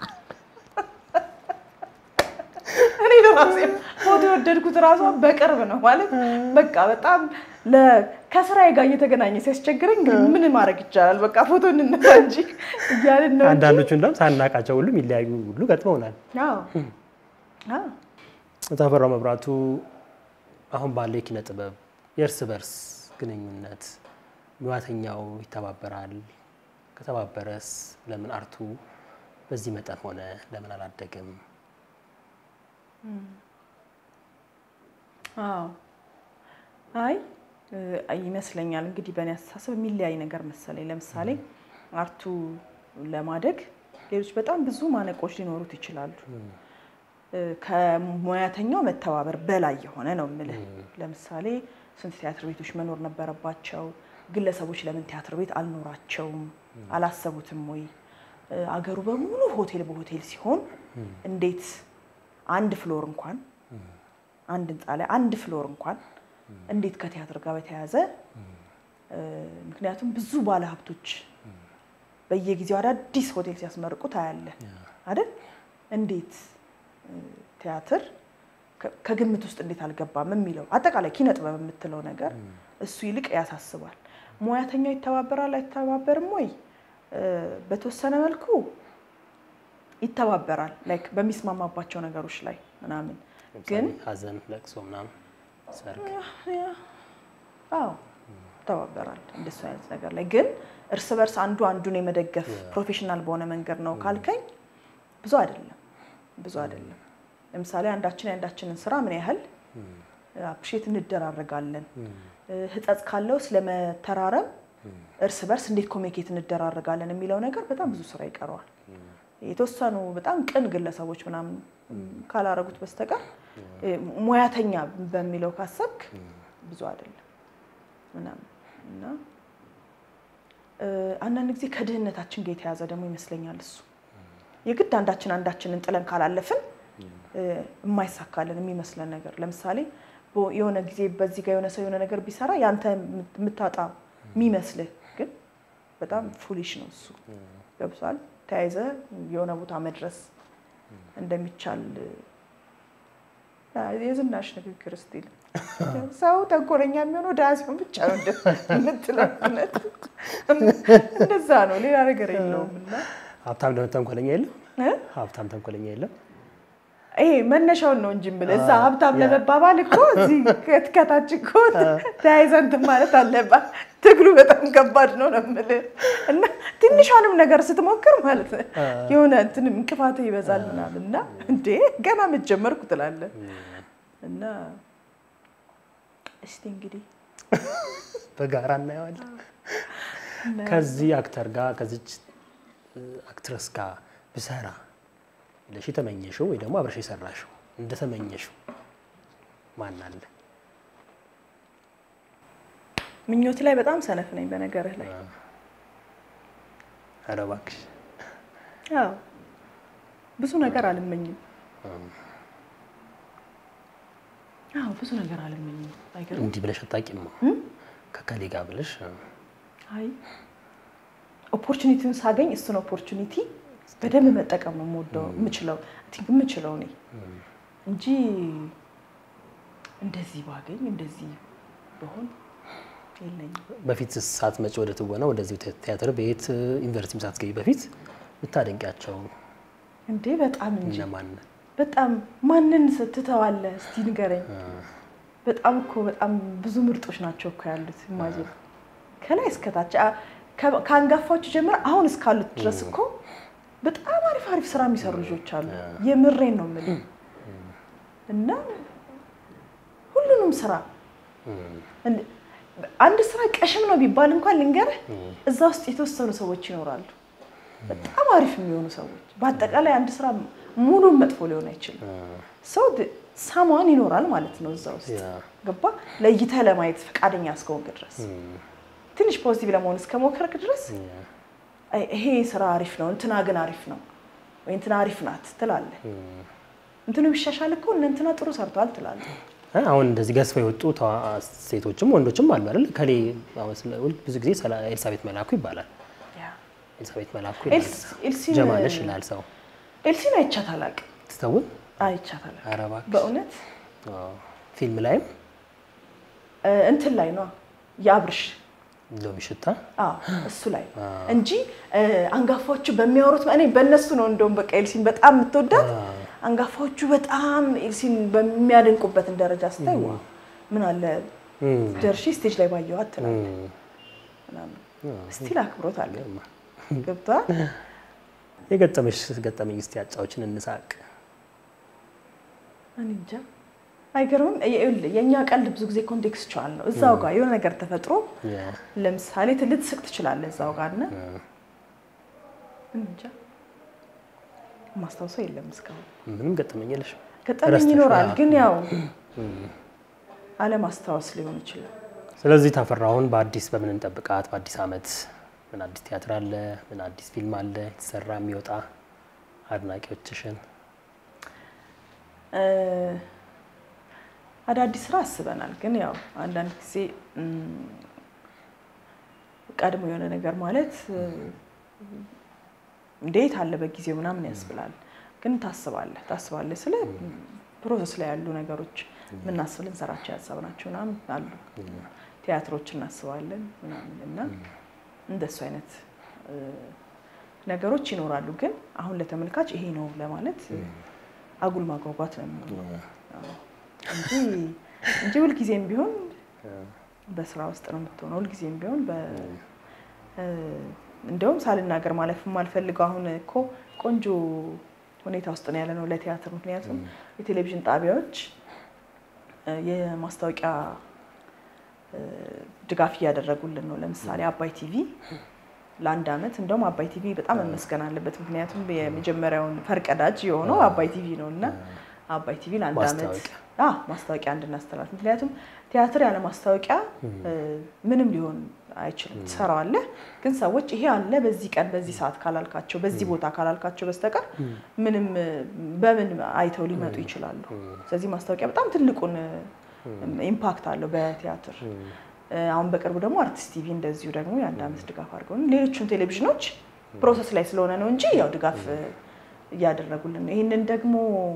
እኔ ለራሴ ፎቶ የወደድኩት ራሷ በቅርብ ነው ማለት በቃ በጣም ለ- ከስራዬ ጋር እየተገናኘ ሲያስቸግረኝ እንግዲህ ምን ማድረግ ይቻላል? በቃ ፎቶ እንነሳ እንጂ እያልን ነው እንጂ። አንዳንዶቹ እንደውም ሳናቃቸው ሁሉ የሚለያዩ ሁሉ ገጥመውናል። አዎ አዎ ተፈራው መብራቱ አሁን ባለው የኪነ ጥበብ የእርስ በርስ ግንኙነት ሙያተኛው ይተባበራል። ከተባበረስ ለምን አርቱ በዚህ መጠን ሆነ? ለምን አላደግም? አዎ አይ እ፣ ይመስለኛል እንግዲህ በእኔ አስተሳሰብ የሚለያይ ነገር መሰለኝ። ለምሳሌ አርቱ ለማደግ ሌሎች በጣም ብዙ ማነቆች ሊኖሩት ይችላሉ። እ፣ ከሙያተኛው መተባበር በላይ የሆነ ነው የምልህ። ለምሳሌ ስንት ቲያትር ቤቶች መኖር ነበረባቸው? ግለሰቦች ለምን ቲያትር ቤት አልኖራቸውም? አላሰቡትም ወይ? እ፣ አገሩ በሙሉ ሆቴል በሆቴል ሲሆን እንዴት አንድ ፍሎር እንኳን አንድ ህንፃ ላይ አንድ ፍሎር እንኳን እንዴት ከቲያትር ጋር በተያያዘ እ፣ ምክንያቱም ብዙ ባለሀብቶች በየጊዜው አዳዲስ ሆቴል ሲያስመርቁ ታያለህ አይደል? እንዴት እ፣ ቲያትር ከ- ከግምት ውስጥ እንዴት አልገባም የሚለው አጠቃላይ ኪነ ጥበብ የምትለው ነገር እሱ ይልቅ ያሳስባል። ሙያተኛው ይተባበራል አይተባበርም ወይ? እ፣ በተወሰነ መልኩ ይተባበራል ላይክ በሚስማማባቸው ነገሮች ላይ ምናምን ግን ለምሳሌ ሐዘን፣ ለቅሶ ምናምን ሰርግ አዎ ይተባበራል እንደሱ አይነት ነገር ላይ ግን እርስ በርስ አንዱ አንዱን የመደገፍ ፕሮፌሽናል በሆነ መንገድ ነው ካልከኝ ብዙ አይደለም ብዙ አይደለም ለምሳሌ አንዳችን የአንዳችንን ስራ ምን ያህል አፕሪሼት እንደራረጋለን ህጸጽ ካለው ስለመተራረም እርስ በርስ እንዴት ኮሚኒኬት እንደራረጋለን የሚለው ነገር በጣም ብዙ ስራ ይቀረዋል የተወሰኑ በጣም ቅን ግለሰቦች ምናምን ካላረጉት በስተቀር እ፣ ሙያተኛ በሚለው ካሰብክ ብዙ አይደለም ምናምን እና እ፣ አንዳንድ ጊዜ ከድህነታችን ጋር የተያዘ ደግሞ ይመስለኛል እሱ የግድ አንዳችን አንዳችንን ጥለን ካላለፍን እ፣ የማይሳካልን የሚመስለን ነገር ለምሳሌ በ- የሆነ ጊዜ በዚህ ጋር የሆነ ሰው የሆነ ነገር ቢሰራ ያንተ የምት- የምታጣ የሚመስልህ ግን በጣም ፉሊሽ ነው እሱ ገብቷል ተያይዘ የሆነ ቦታ መድረስ እንደሚቻል አ፣ የዝናሽ ንግግር ስቲል ሰው ተንኮለኛ የሚሆነው ድሀ ሲሆን ብቻ ነው እንደ- የምትለው እውነት እንደዛ ነው ሌላ ነገር የለውም እና ሀብታም ደግሞ ተንኮለኛ የለም። እ? ሀብታም ተንኮለኛ የለም። ይሄ መነሻውን ነው እንጂ የምልህ እዛ ሀብታም ለመባባል እኮ እዚህ ከት- ከታች እኮ ተያይዘህ እንትን ማለት አለባት። ትግሉ በጣም ከባድ ነው ነው የምልህ እና ትንሿንም ነገር ስትሞክር ማለት ነው የሆነ እንትን እንቅፋት ይበዛል ምናምን እና እንዴ ገና መጀመርኩ ትላለህ እና እስቲ እንግዲህ በጋራ እናየዋለን። ከዚህ አክተር ጋር ከዚች አክትረስ ጋር ብሰራ ብለሽ የተመኘሽው ወይ ደግሞ አብረሽ የሰራሽው እንደተመኘሽው ማን አለ? ምኞት ላይ በጣም ሰነፍ ነኝ በነገርህ ላይ ኧረ እባክሽ አዎ ብዙ ነገር አልመኝም አዎ ብዙ ነገር አልመኝም አይገርም እንዲህ ብለሽ አታውቂም። ከከሌ ጋር ብለሽ አይ ኦፖርቹኒቲውን ሳገኝ እሱን ኦፖርቹኒቲ በደንብ መጠቀም ነው የምወደው የምችለው አይ ቲንክ የምችለው እኔ እንጂ እንደዚህ ባገኝ እንደዚህ በሆን የለኝም። በፊት ሳትመጪ ወደ ትወና ወደዚህ ቲያትር ቤት ዩኒቨርሲቲም ሳትገቢ በፊት የምታደንቂያቸው እንዴ በጣም እንጂ እነማን? በጣም ማንን ስትተዋለህ? እስቲ ንገረኝ። በጣም እኮ በጣም ብዙ ምርጦች ናቸው እኮ ያሉት። ኢማጂን ከላይ እስከታች ከአንጋፋዎቹ ጀምረ አሁን እስካሉት ድረስ እኮ በጣም አሪፍ አሪፍ ስራ የሚሰሩ ልጆች አሉ። የምሬን ነው የምልህ እና ሁሉንም ስራ አንድ ስራ ቀሽም ነው ቢባል እንኳን ልንገርህ፣ እዛ ውስጥ የተወሰኑ ሰዎች ይኖራሉ፣ በጣም አሪፍ የሚሆኑ ሰዎች። በአጠቃላይ አንድ ስራ ሙሉን መጥፎ ሊሆን አይችልም። ሰው ሳሟን ይኖራል ማለት ነው እዛ ውስጥ ገባ። ለይተህ ለማየት ፈቃደኛ እስከሆንክ ድረስ ትንሽ ፖዚቲቭ ለመሆን እስከሞከርክ ድረስ ይሄ ስራ አሪፍ ነው፣ እንትና ግን አሪፍ ነው ወይ እንትና አሪፍ ናት ትላለህ። እንትኑ ቢሻሻል እኮ እነ እንትና ጥሩ ሰርተዋል ትላለህ። አሁን እንደዚህ ገዝፈው የወጡ ሴቶችም ወንዶችም አሉ አይደል? ከሌ ብዙ ጊዜ ኤልሳቤት መላኩ ይባላል። ኤልሳቤት መላኩ ጀማነሽ ይላል ሰው። ኤልሲን አይቻት አላውቅም። ትተውን አይቻት አላውቅም ኧረ እባክሽ በእውነት ፊልም ላይም እንትን ላይ ነው የአብርሽ ሎሚ ሽታ አዎ እሱ ላይ እንጂ አንጋፋዎቹ በሚያወሩት እኔ በእነሱ ነው እንደውም በቃ ኤልሲን በጣም የምትወዳት አንጋፋዎቹ በጣም ኤልሲን በሚያደንቁበትን ደረጃ ስታይ ዋ ምን አለ ደርሼ ስቴጅ ላይ ባየኋት ትላለህ ምናምን ስቲል አክብሮት አለ ገብቶሃል የገጠመሽ ገጠመኝ እስቲ አጫዎችን እንሳቅ እኔ እንጃ አይገርምም ይኸውልህ የእኛ ቀልድ ብዙ ጊዜ ኮንቴክስቹዋል ነው እዛው ጋር የሆነ ነገር ተፈጥሮ ለምሳሌ ልትስቅ ትችላለህ እዛው ጋር እና እንጃ ማስታወሰው የለም እስካሁን ምንም ገጠመኝ የለሽ ገጠመኝ ይኖራል ግን ያው አለማስታወስ ሊሆን ይችላል ስለዚህ ተፈራውን በአዲስ በምን እንጠብቃት በአዲስ አመት ምን አዲስ ቲያትር አለ ምን አዲስ ፊልም አለ የተሰራ የሚወጣ አድናቂዎችሽን አዳዲስ ስራ አስበናል። ግን ያው አንዳንድ ጊዜ ቀድሞ የሆነ ነገር ማለት እንዴት አለ በጊዜው ምናምን ያስብላል። ግን ታስባለህ ታስባለህ ስለ ፕሮሰስ ላይ ያሉ ነገሮች የምናስብ ልንሰራቸው ያሰብናቸው ምናምን አሉ። ቲያትሮች እናስባለን ምናምን እና እንደሱ አይነት ነገሮች ይኖራሉ። ግን አሁን ለተመልካች ይሄ ነው ለማለት አጉል ማጓጓት ነው የሚሆነው እንጂ እንጂ ሁልጊዜም ቢሆን በስራ ውስጥ ነው የምትሆነው። ሁልጊዜም ቢሆን እንደውም ሳልናገር ማለፍ የማልፈልገው አሁን እኮ ቆንጆ ሁኔታ ውስጥ ነው ያለ ነው ለቲያትር። ምክንያቱም የቴሌቪዥን ጣቢያዎች የማስታወቂያ ድጋፍ እያደረጉልን ነው። ለምሳሌ አባይ ቲቪ ለአንድ አመት እንደውም አባይ ቲቪ በጣም መመስገን አለበት። ምክንያቱም የመጀመሪያውን ፈርቀዳጅ የሆነው አባይ ቲቪ ነው እና አባይ ቲቪ ለአንድ አመት ማስታወቂያ እንድናስተላልፍ ምክንያቱም ቲያትር ያለ ማስታወቂያ ምንም ሊሆን አይችልም። ትሰራዋለህ፣ ግን ሰዎች ይሄ አለ በዚህ ቀን በዚህ ሰዓት ካላልካቸው በዚህ ቦታ ካላልካቸው በስተቀር ምንም በምን አይተው ሊመጡ ይችላሉ። ስለዚህ ማስታወቂያ በጣም ትልቁን ኢምፓክት አለው በቲያትር። አሁን በቅርቡ ደግሞ አርቲስት ቲቪ እንደዚሁ ደግሞ የአንድ አመት ድጋፍ አድርገው ሌሎቹን ቴሌቪዥኖች ፕሮሰስ ላይ ስለሆነ ነው እንጂ ያው ድጋፍ እያደረጉልን ነው። ይህንን ደግሞ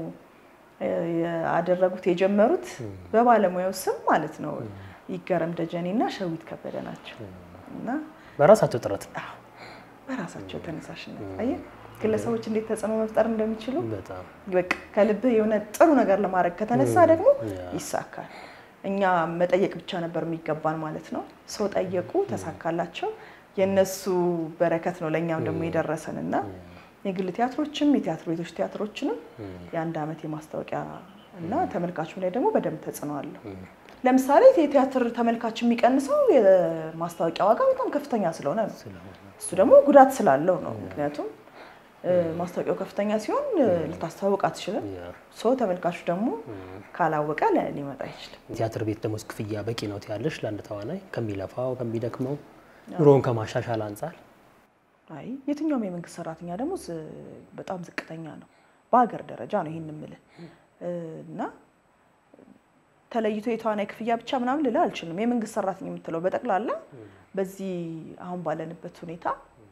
ያደረጉት የጀመሩት በባለሙያው ስም ማለት ነው ይገረም ደጀኔ እና ሸዊት ከበደ ናቸው እና በራሳቸው ጥረት በራሳቸው ተነሳሽነት አየህ ግለሰቦች እንዴት ተጽዕኖ መፍጠር እንደሚችሉ በጣም በቃ ከልብህ የሆነ ጥሩ ነገር ለማድረግ ከተነሳ ደግሞ ይሳካል። እኛ መጠየቅ ብቻ ነበር የሚገባን ማለት ነው። ሰው ጠየቁ፣ ተሳካላቸው። የእነሱ በረከት ነው ለእኛም ደግሞ የደረሰን እና የግል ቲያትሮችም የቲያትር ቤቶች ቲያትሮችንም የአንድ አመት የማስታወቂያ እና ተመልካቹም ላይ ደግሞ በደንብ ተጽዕኖ አለው። ለምሳሌ የቲያትር ተመልካች የሚቀንሰው የማስታወቂያ ዋጋ በጣም ከፍተኛ ስለሆነ ነው። እሱ ደግሞ ጉዳት ስላለው ነው። ምክንያቱም ማስታወቂያው ከፍተኛ ሲሆን ልታስተዋውቅ አትችልም። ሰው ተመልካቹ ደግሞ ካላወቀ ሊመጣ አይችልም። ቲያትር ቤት ደግሞ ክፍያ በቂ ነው ትያለሽ? ለአንድ ተዋናይ ከሚለፋው ከሚደክመው ኑሮውን ከማሻሻል አንጻር አይ የትኛውም የመንግስት ሰራተኛ ደግሞ በጣም ዝቅተኛ ነው። በሀገር ደረጃ ነው ይህን የምልህ እና ተለይቶ የተዋናይ ክፍያ ብቻ ምናምን ልልህ አልችልም። የመንግስት ሰራተኛ የምትለው በጠቅላላ በዚህ አሁን ባለንበት ሁኔታ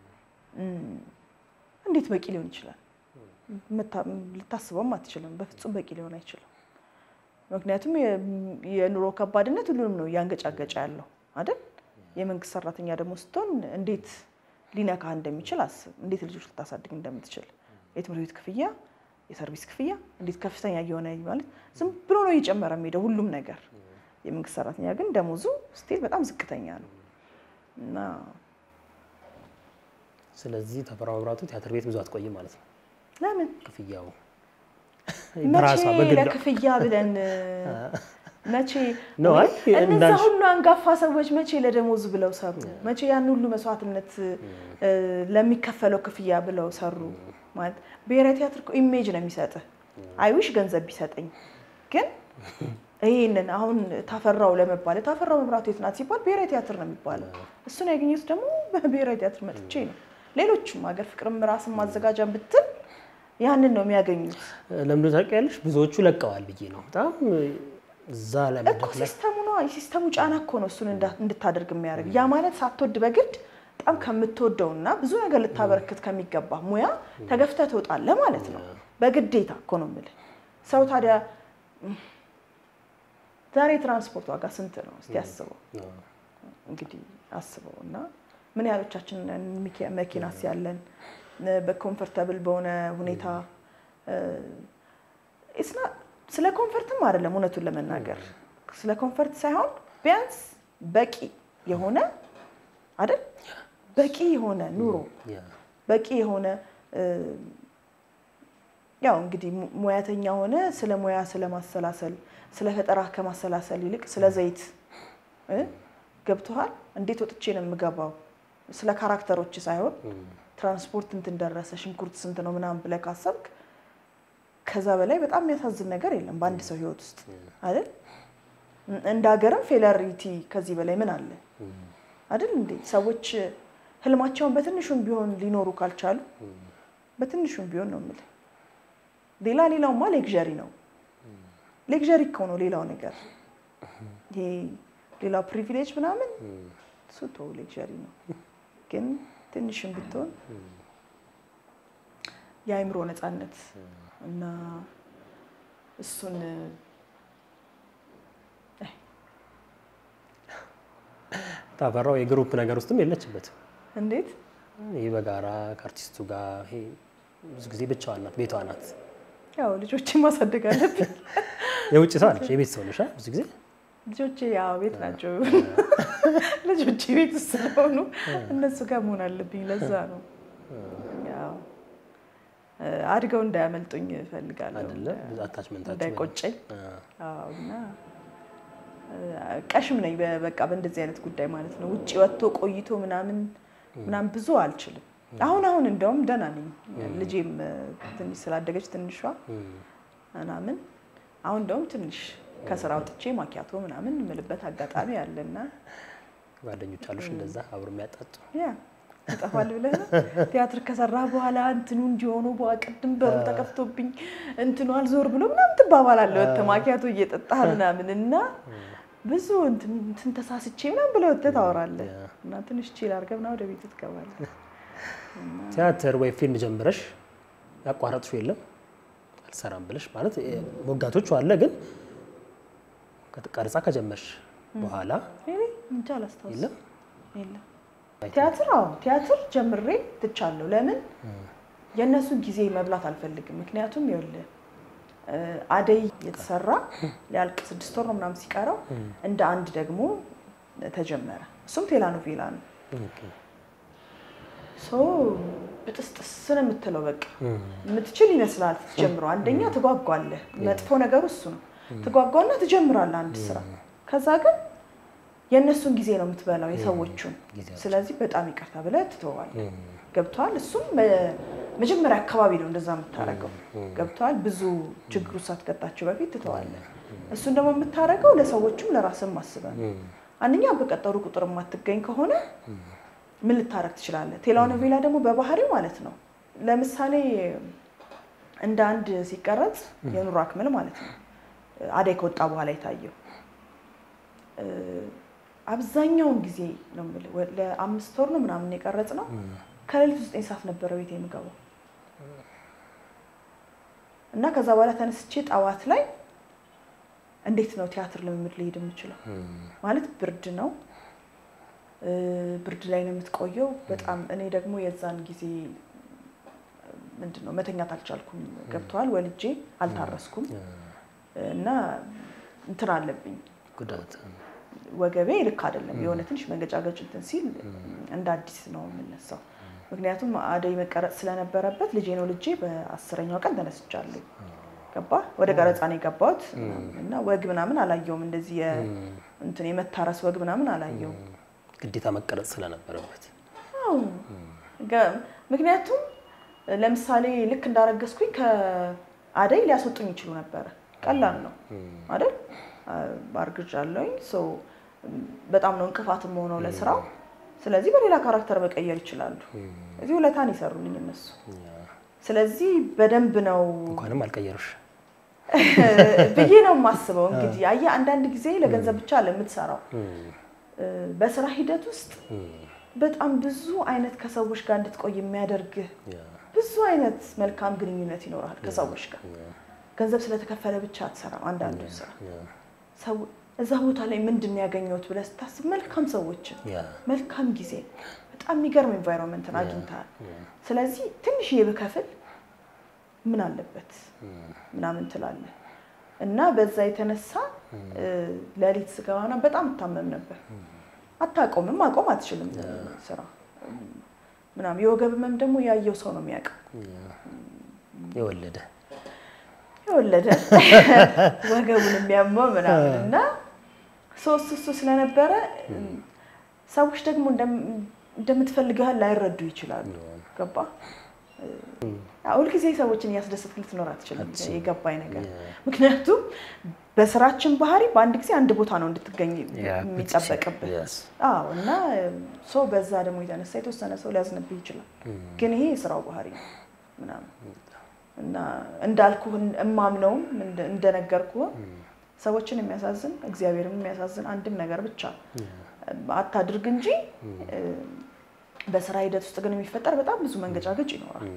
እንዴት በቂ ሊሆን ይችላል? ልታስበውም አትችልም። በፍጹም በቂ ሊሆን አይችልም። ምክንያቱም የኑሮ ከባድነት ሁሉንም ነው እያንገጫገጫ ያለው አይደል? የመንግስት ሰራተኛ ደግሞ ስትሆን እንዴት ሊነካ እንደሚችል አስብ። እንዴት ልጆች ልታሳድግ እንደምትችል የትምህርት ቤት ክፍያ፣ የሰርቪስ ክፍያ እንዴት ከፍተኛ እየሆነ ማለት ዝም ብሎ ነው እየጨመረ የሚሄደው ሁሉም ነገር የመንግስት ሰራተኛ ግን ደሞዙ ስቲል በጣም ዝቅተኛ ነው እና ስለዚህ ተፈራ መብራቱ ቲያትር ቤት ብዙ አትቆይም ማለት ነው። ለምን ክፍያው መቼ በራሷ በግሏ ለክፍያ ብለን መቼ ነው። አይ እነዛ እንዳልሽ ሁሉ አንጋፋ ሰዎች መቼ ለደሞዝ ብለው ሰሩ? መቼ ያን ሁሉ መስዋዕትነት እ፣ ለሚከፈለው ክፍያ ብለው ሰሩ? ማለት ብሔራዊ ቲያትር እኮ ኢሜጅ ነው የሚሰጥህ። አይዊሽ ገንዘብ ቢሰጠኝ ግን ይህንን አሁን ታፈራው ለመባል ታፈራው መብራቱ የት ናት ሲባል ብሔራዊ ቲያትር ነው የሚባለው። እሱን ያገኘሁት ደግሞ በብሔራዊ ቲያትር መጥቼ ነው። ሌሎችም ሀገር ፍቅርም ራስን ማዘጋጃ ብትል ያንን ነው የሚያገኙት። ለምዶ ታውቂያለሽ፣ ብዙዎቹ ለቀዋል ብዬ ነው በጣም እዛ ላይ እኮ መድረክ ላይ ሲስተሙ ነው የሲስተሙ ጫና እኮ ነው እሱን እንዳ- እንድታደርግ የሚያደርግ ያ ማለት ሳትወድ በግድ በጣም ከምትወደው እና ብዙ ነገር ልታበረክት ከሚገባ ሙያ ተገፍተህ ትወጣለህ ማለት ነው። በግዴታ እኮ ነው የምልህ። ሰው ታዲያ እም፣ ዛሬ የትራንስፖርት ዋጋ ስንት ነው? እስቲ አስበው እንግዲህ አስበው እና ምን ያህሎቻችን ነን ሚኪ- መኪናስ ያለን እ፣ በኮምፈርተብል በሆነ ሁኔታ እ፣ ኢስና ስለ ኮምፈርትም አይደለም እውነቱን ለመናገር ስለ ኮምፈርት ሳይሆን ቢያንስ በቂ የሆነ አይደል በቂ የሆነ ኑሮ ያ በቂ የሆነ እ፣ ያው እንግዲህ mu- ሙያተኛ ሆነ ስለ ሙያ ስለ ማሰላሰል ስለ ፈጠራ ከማሰላሰል ይልቅ ስለ ዘይት እ፣ ገብቶሃል እንዴት ወጥቼ ነው የምገባው ስለ ካራክተሮች ሳይሆን ትራንስፖርት እንትን ደረሰ ሽንኩርት ስንት ነው ምናምን ብለህ ካሰብክ ከዛ በላይ በጣም የሚያሳዝን ነገር የለም በአንድ ሰው ህይወት ውስጥ አይደል እንደ ሀገርም ፌለሪቲ ከዚህ በላይ ምን አለ አይደል እንዴ ሰዎች ህልማቸውን በትንሹም ቢሆን ሊኖሩ ካልቻሉ በትንሹም ቢሆን ነው የምልህ ሌላ ሌላውማ ሌግዠሪ ነው ሌግዠሪ እኮ ነው ሌላው ነገር ይሄ ሌላው ፕሪቪሌጅ ምናምን እሱ ተው ሌግዠሪ ነው ግን ትንሽም ብትሆን የአእምሮ ነፃነት እና እሱን ታፈራው የግሩፕ ነገር ውስጥም የለችበትም። እንዴት ይህ በጋራ ከአርቲስቱ ጋር ይሄ ብዙ ጊዜ ብቻዋን ናት፣ ቤቷ ናት። ያው ልጆችን ማሳደግ አለብኝ። የውጭ ሰው አለች፣ የቤት ሰው ነሽ አ? ብዙ ጊዜ ልጆቼ ያው ቤት ናቸው። ልጆቼ ቤት ውስጥ ስለሆኑ እነሱ ጋር መሆን አለብኝ። ለዛ ነው ያው አድገው እንዳያመልጡኝ እፈልጋለሁ። አይደለ ብዙ አታችመንታችሁ እንዳይቆጨኝ አዎ፣ እና ቀሽም ነኝ በ- በቃ በእንደዚህ አይነት ጉዳይ ማለት ነው። ውጭ ወጥቶ ቆይቶ ምናምን ምናምን ብዙ አልችልም። አሁን አሁን እንደውም ደህና ነኝ። ልጄም ትንሽ ስላደገች ትንሿ ምናምን አሁን እንደውም ትንሽ ከስራ ወጥቼ ማኪያቶ ምናምን የምልበት አጋጣሚ አለና ጓደኞች አሉሽ እንደዛ አብሮ የሚያጣጡ ያ ይጠፋል ብለህ ነው። ቲያትር ከሰራህ በኋላ እንትኑ እንዲሆኑ በኋላ ቅድም በሩ ተከፍቶብኝ እንትኑ አልዞር ብሎ ምናምን ትባባላለህ። ወጥተህ ማኪያቶ እየጠጣህ ምናምን እና ብዙ እንትን እንትን ተሳስቼ ምናምን ብለህ ወጥተህ ታወራለህ እና ትንሽ ቺል አድርገህ ምናምን ወደ ቤት ትገባለህ። ቲያትር ወይ ፊልም ጀምረሽ ያቋረጥሽው የለም አልሰራም ብለሽ ማለት እ፣ ሞጋቶቹ አለ ግን ቀርጻ ከጀመርሽ በኋላ እኔ እንጃ አላስታውስም። የለም የለም ቲያትር አዎ ቲያትር ጀምሬ ትቻለሁ። ለምን የእነሱን ጊዜ መብላት አልፈልግም። ምክንያቱም ይኸውልህ እ፣ አደይ የተሰራ ሊያልቅ ስድስት ወር ነው ምናምን ሲቀረው እንደ አንድ ደግሞ ተጀመረ። እሱም ቴላኖቬላ ነው። ሶ ብጥስጥስ ነው የምትለው በቃ የምትችል ይመስላል ስትጀምረው። አንደኛ ትጓጓለህ። መጥፎ ነገሩ እሱ ነው። ትጓጓና ትጀምራለህ አንድ ስራ። ከዛ ግን የእነሱን ጊዜ ነው የምትበላው የሰዎቹን። ጊዜያቸው። ስለዚህ በጣም ይቅርታ ብለህ ትተዋለህ። ገብተዋል። እሱም መ- መጀመሪያ አካባቢ ነው እንደዛ የምታደርገው። ገብተዋል። ብዙ ችግሩ ሳትቀጣቸው በፊት ትተዋለህ። እሱን ደግሞ የምታደርገው ለሰዎቹም ለራስም አስበህ ነው። አንደኛ በቀጠሩ ቁጥር የማትገኝ ከሆነ ምን ልታረግ ትችላለህ? ቴሌኖቬላ ደግሞ በባህሪው ማለት ነው። ለምሳሌ እንደ አንድ ሲቀረጽ የኑሮ አክመል ማለት ነው አደይ ከወጣ በኋላ የታየው እ፣ አብዛኛውን ጊዜ ነው የምልህ ወ- ለአምስት ወር ነው ምናምን የቀረጽ ነው። ከሌሊቱ ዘጠኝ ሰዓት ነበረ ቤት የምገባው እና ከዛ በኋላ ተነስቼ ጠዋት ላይ እንዴት ነው ቲያትር ልምምድ ሊሄድ የምችለው? ማለት ብርድ ነው እ፣ ብርድ ላይ ነው የምትቆየው። በጣም እኔ ደግሞ የዛን ጊዜ ምንድን ነው መተኛት አልቻልኩም። ገብተዋል። ወልጄ አልታረስኩም እና እንትን አለብኝ ጉዳት ወገቤ ልክ አይደለም። የሆነ ትንሽ መንገጫገጭ እንትን ሲል እንደ አዲስ ነው የምነሳው። ምክንያቱም አደይ መቀረጽ ስለነበረበት ልጄ ነው ልጄ በአስረኛው ቀን ተነስቻለሁ። ገባ ወደ ቀረጻ ነው የገባሁት እና ወግ ምናምን አላየውም። እንደዚህ የ- እንትን የመታረስ ወግ ምናምን አላየውም። ግዴታ መቀረጽ ስለነበረበት አዎ። ገ- ምክንያቱም ለምሳሌ ልክ እንዳረገዝኩኝ ከአደይ ሊያስወጡኝ ይችሉ ነበረ። ቀላል ነው አይደል? አርግዣለሁኝ። ሶ በጣም ነው እንቅፋትም ሆነው ለስራው። ስለዚህ በሌላ ካራክተር መቀየር ይችላሉ። እዚህ ውለታን ይሰሩልኝ እነሱ። ስለዚህ በደንብ ነው እንኳንም አልቀየሩሽ። ብዬ ነው የማስበው። እንግዲህ አየህ አንዳንድ ጊዜ ለገንዘብ ብቻ ለምትሰራው በስራ ሂደት ውስጥ በጣም ብዙ አይነት ከሰዎች ጋር እንድትቆይ የሚያደርግህ ብዙ አይነት መልካም ግንኙነት ይኖራል ከሰዎች ጋር። ገንዘብ ስለተከፈለ ብቻ አትሰራም። አንዳንዱ ስራ ሰው እዛ ቦታ ላይ ምንድን ነው ያገኘሁት ብለህ ስታስብ መልካም ሰዎችን፣ መልካም ጊዜ፣ በጣም የሚገርም ኤንቫይሮንመንትን አግኝተሃል። ስለዚህ ትንሽዬ ብከፍል ምን አለበት ምናምን ትላለህ እና በዛ የተነሳ ሌሊት ስገባና በጣም እታመም ነበር። አታቆምም፣ ማቆም አትችልም ስራ ምናምን። የወገብ ህመም ደግሞ ያየው ሰው ነው የሚያውቀው። የወለደ የወለደ ወገቡን የሚያመው ምናምን እና ሶስት እሱ ስለነበረ ሰዎች ደግሞ እንደምትፈልገው ያህል ላይረዱ ይችላሉ። ገባ ሁልጊዜ ሰዎችን እያስደሰትክ ልትኖር አትችልም። የገባኝ ነገር ምክንያቱም በስራችን ባህሪ በአንድ ጊዜ አንድ ቦታ ነው እንድትገኝ የሚጠበቅብህ። አዎ እና ሰው በዛ ደግሞ የተነሳ የተወሰነ ሰው ሊያዝንብህ ይችላል። ግን ይሄ የስራው ባህሪ ነው ምናምን እና እንዳልኩህ እማምነውም እንደነገርኩህ ሰዎችን የሚያሳዝን እግዚአብሔርን የሚያሳዝን አንድም ነገር ብቻ አታድርግ እንጂ በስራ ሂደት ውስጥ ግን የሚፈጠር በጣም ብዙ መንገጫገጭ ይኖራል።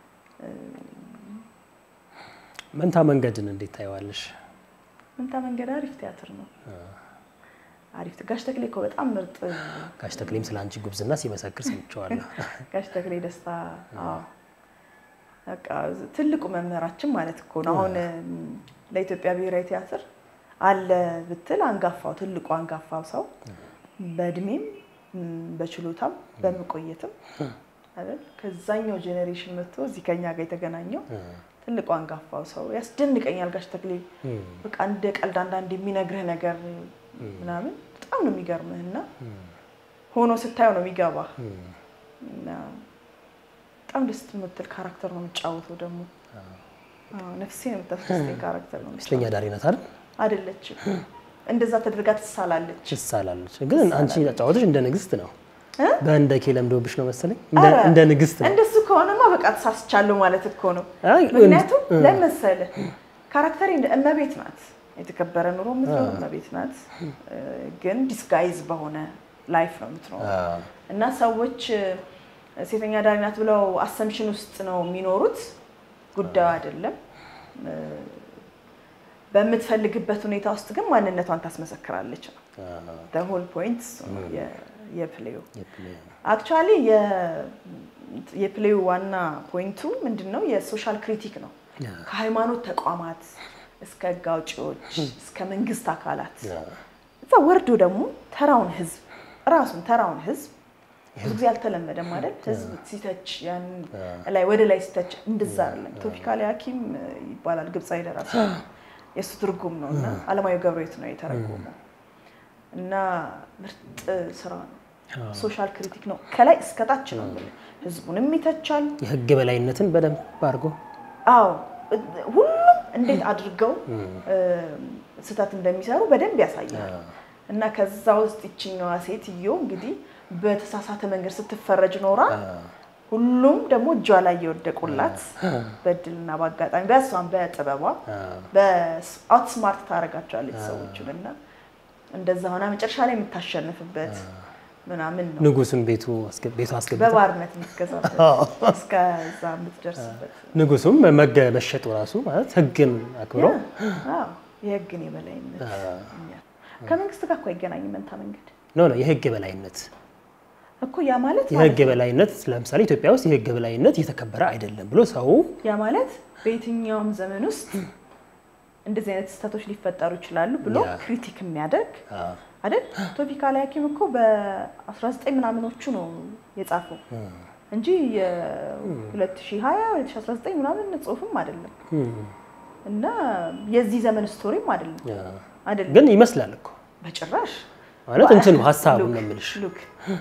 መንታ መንገድን እንዴት ታየዋለሽ? መንታ መንገድ አሪፍ ቲያትር ነው። አሪፍ ጋሽ ተክሌ እኮ በጣም ምርጥ ጋሽ ተክሌም ስለ አንቺ ጉብዝና ሲመሰክር ሰምቼዋለሁ። ጋሽ ተክሌ ደስታ አዎ በቃ ትልቁ መምህራችን ማለት እኮ ነው። አሁን ለኢትዮጵያ ብሔራዊ ቲያትር አለ ብትል አንጋፋው ትልቁ አንጋፋው ሰው በእድሜም በችሎታም በመቆየትም አይደል ከዛኛው ጄኔሬሽን መጥቶ እዚህ ከኛ ጋር የተገናኘው ትልቁ አንጋፋው ሰው ያስደንቀኛል። ጋሽ ተክሌ በቃ እንደ ቀልድ አንዳንድ የሚነግርህ ነገር ምናምን በጣም ነው የሚገርምህ እና ሆኖ ስታየው ነው የሚገባህ እና በጣም ደስ የምትል ካራክተር ነው የሚጫወተው። ደግሞ ነፍሴን የምታስደስተኝ ካራክተር ነው። ሴተኛ አዳሪ ናት አይደል? አይደለችም፣ እንደዛ ተደርጋ ትሳላለች። ትሳላለች። ግን አንቺ አጫወትሽ እንደ ንግስት ነው። በእንደኬ ለምዶብሽ ነው መሰለኝ። እንደ ንግስት ነው። እንደሱ ከሆነማ በቃ ተሳስቻለሁ ማለት እኮ ነው። ምክንያቱም ለመሰለህ ካራክተር እመቤት ናት፣ የተከበረ ኑሮ የምትኖር እመቤት ናት። ግን ዲስጋይዝ በሆነ ላይፍ ነው የምትኖረው እና ሰዎች ሴተኛ አዳሪ ናት ብለው አሰምሽን ውስጥ ነው የሚኖሩት። ጉዳዩ አይደለም። በምትፈልግበት ሁኔታ ውስጥ ግን ማንነቷን ታስመሰክራለች ነው ሆል ፖይንት የፕሌዩ። አክቹዋሊ የፕሌዩ ዋና ፖይንቱ ምንድን ነው? የሶሻል ክሪቲክ ነው። ከሃይማኖት ተቋማት እስከ ህግ አውጪዎች እስከ መንግስት አካላት እዛ ወርዶ ደግሞ ተራውን ህዝብ ራሱን ተራውን ህዝብ ብዙ ጊዜ አልተለመደም አይደል? ህዝብ ሲተች ያን ላይ ወደ ላይ ሲተች እንደዛ አይደለም። ቶፒካሊ ሐኪም ይባላል ግብፃዊ ደራሲ የእሱ ትርጉም ነው እና አለማየሁ ገብረሕይወት ነው የተረጎመው እና ምርጥ ስራ ነው። ሶሻል ክሪቲክ ነው ከላይ እስከታች ነው። ህዝቡንም ይተቻል። የህግ የበላይነትን በደንብ አድርጎ አዎ፣ ሁሉም እንዴት አድርገው ስህተት እንደሚሰሩ በደንብ ያሳያል። እና ከዛ ውስጥ ይችኛዋ ሴትዮ እንግዲህ በተሳሳተ መንገድ ስትፈረጅ ኖራ ሁሉም ደግሞ እጇ ላይ የወደቁላት በእድልና በአጋጣሚ በእሷም በጥበቧ በአውትስማርት ታደርጋቸዋለች ሰዎችን እና እንደዛ ሆና መጨረሻ ላይ የምታሸንፍበት ምናምን ነው። ንጉሱን ቤቱ ቤቱ አስገብታ በባርነት የምትገዛበት እስከዛ የምትደርስበት ንጉሱም መገ መሸጡ ራሱ ማለት ህግን አክብሮ የህግን የበላይነት ከመንግስት ጋር እኮ አይገናኝም መንታ መንገድ ኖ ነው የህግ የበላይነት እኮ ያ ማለት የህግ የበላይነት ለምሳሌ ኢትዮጵያ ውስጥ የህግ የበላይነት እየተከበረ አይደለም ብሎ ሰው ያ ማለት በየትኛውም ዘመን ውስጥ እንደዚህ አይነት ስህተቶች ሊፈጠሩ ይችላሉ ብሎ ያ። ክሪቲክ የሚያደርግ አዎ። አይደል? ቶፒካል ሐኪም እኮ በ19 ምናምኖቹ ነው የጻፈው እንጂ የ2020 2019 ምናምን ጽሁፍም አይደለም እም፣ እና የዚህ ዘመን ስቶሪም አይደለም ያ። አይደለም ግን ይመስላል እኮ በጭራሽ ማለት እንትኑ ሀሳቡን ነው የምልሽ። ሉክ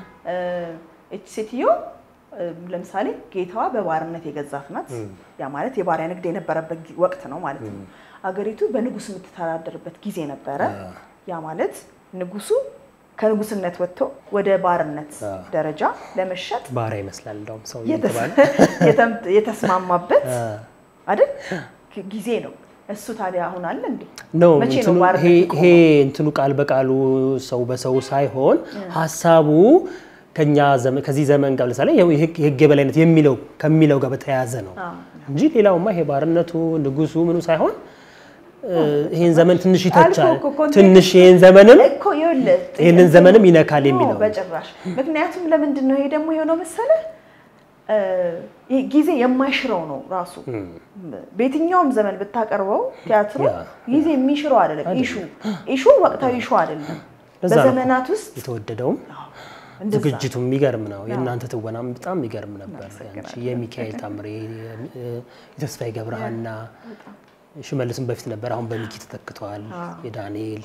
እች ሴትዮ እ፣ ለምሳሌ ጌታዋ በባርነት የገዛት ናት። ያ ማለት የባሪያ ንግድ የነበረበት ጊ- ወቅት ነው ማለት ነው። አገሪቱ በንጉስ የምትተዳደርበት ጊዜ ነበረ። ያ ማለት ንጉሱ ከንጉስነት ወጥቶ ወደ ባርነት አዎ። ደረጃ ለመሸጥ ባሪያ ይመስላል እንደውም ሰው የተስ- የተባለ የተም- የተስማማበት አይደል ጊዜ ነው። እሱ ታዲያ አሁን አለ እንዴ? ነው መቼ ነው እንትኑ ባርነት ይሄ የቆመው? ይሄ እንትኑ ቃል በቃሉ ሰው በሰው ሳይሆን ሀሳቡ ከኛ ዘመን ከዚህ ዘመን ጋር ለምሳሌ ይኸው የህግ የህግ የበላይነት የሚለው ከሚለው ጋር በተያያዘ ነው አዎ። እንጂ ሌላውማ ይሄ ባርነቱ ንጉሱ ምኑ ሳይሆን እ፣ ይሄን ዘመን ትንሽ ይተቻል፣ አልኩህ እኮ ኮንቴክስት- ትንሽ ይሄን ዘመንም እኮ ይኸውልህ ይህንን ዘመንም ይነካል ኖ፣ የሚለው ነው። በጭራሽ ምክንያቱም ለምንድን ነው ይሄ ደግሞ የሆነው መሰለህ እ፣ ይሄ ጊዜ የማይሽረው ነው ራሱ በየትኛውም ዘመን ብታቀርበው ቲያትሩ ያ፣ ጊዜ የሚሽረው አይደለም ኢሹ ኢሹ ወቅታዊ ኢሹ አይደለም ለዛ ነው በዘመናት ውስጥ የተወደደውም አዎ፣ እንደዛ ዝግጅቱ የሚገርም ነው። የእናንተ ትወናም በጣም የሚገርም ነበር። እናመሰግናለን። ያንቺ የሚካኤል ታምሬ፣ የተስፋዬ ገብረሃና ሽመልስም በፊት ነበር፣ አሁን በሚኪ ተተክተዋል። የዳንኤል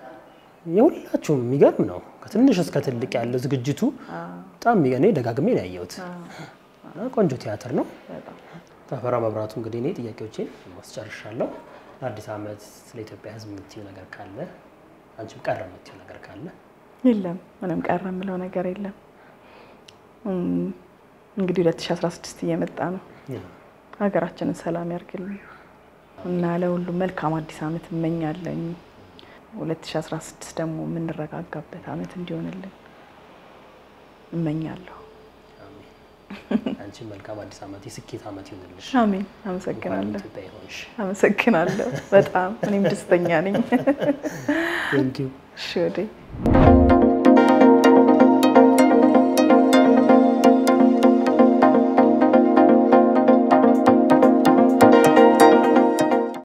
የሁላችሁም የሚገርም ነው። ከትንሽ እስከ ትልቅ ያለው ዝግጅቱ በጣም የሚገ- እኔ ደጋግሜ ነው ያየሁት። እና ቆንጆ ቲያትር ነው። በጣም ተፈራ መብራቱ እንግዲህ እኔ ጥያቄዎቼን ማስጨርሻለሁ። ለአዲስ ዓመት ስለ ኢትዮጵያ ሕዝብ የምትይው ነገር ካለ አንቺም ቀረ የምትይው ነገር ካለ የለም ምንም ቀረ የምለው ነገር የለም። እም፣ እንግዲህ 2016 እየመጣ ነው። ሀገራችንን ሰላም ያርግልን እና ለሁሉም መልካም አዲስ ዓመት እመኛለኝ። 2016 ደግሞ የምንረጋጋበት ዓመት እንዲሆንልን እመኛለሁ። አሜን። አንቺም መልካም አዲስ ዓመት የስኬት ዓመት ይሆንልሽ። አሜን። እንኳን አመሰግናለሁ። ኢትዮጵያ ይሆንሽ። አመሰግናለሁ በጣም እኔም ደስተኛ ነኝ። ቴንኪው እሺ ወዴ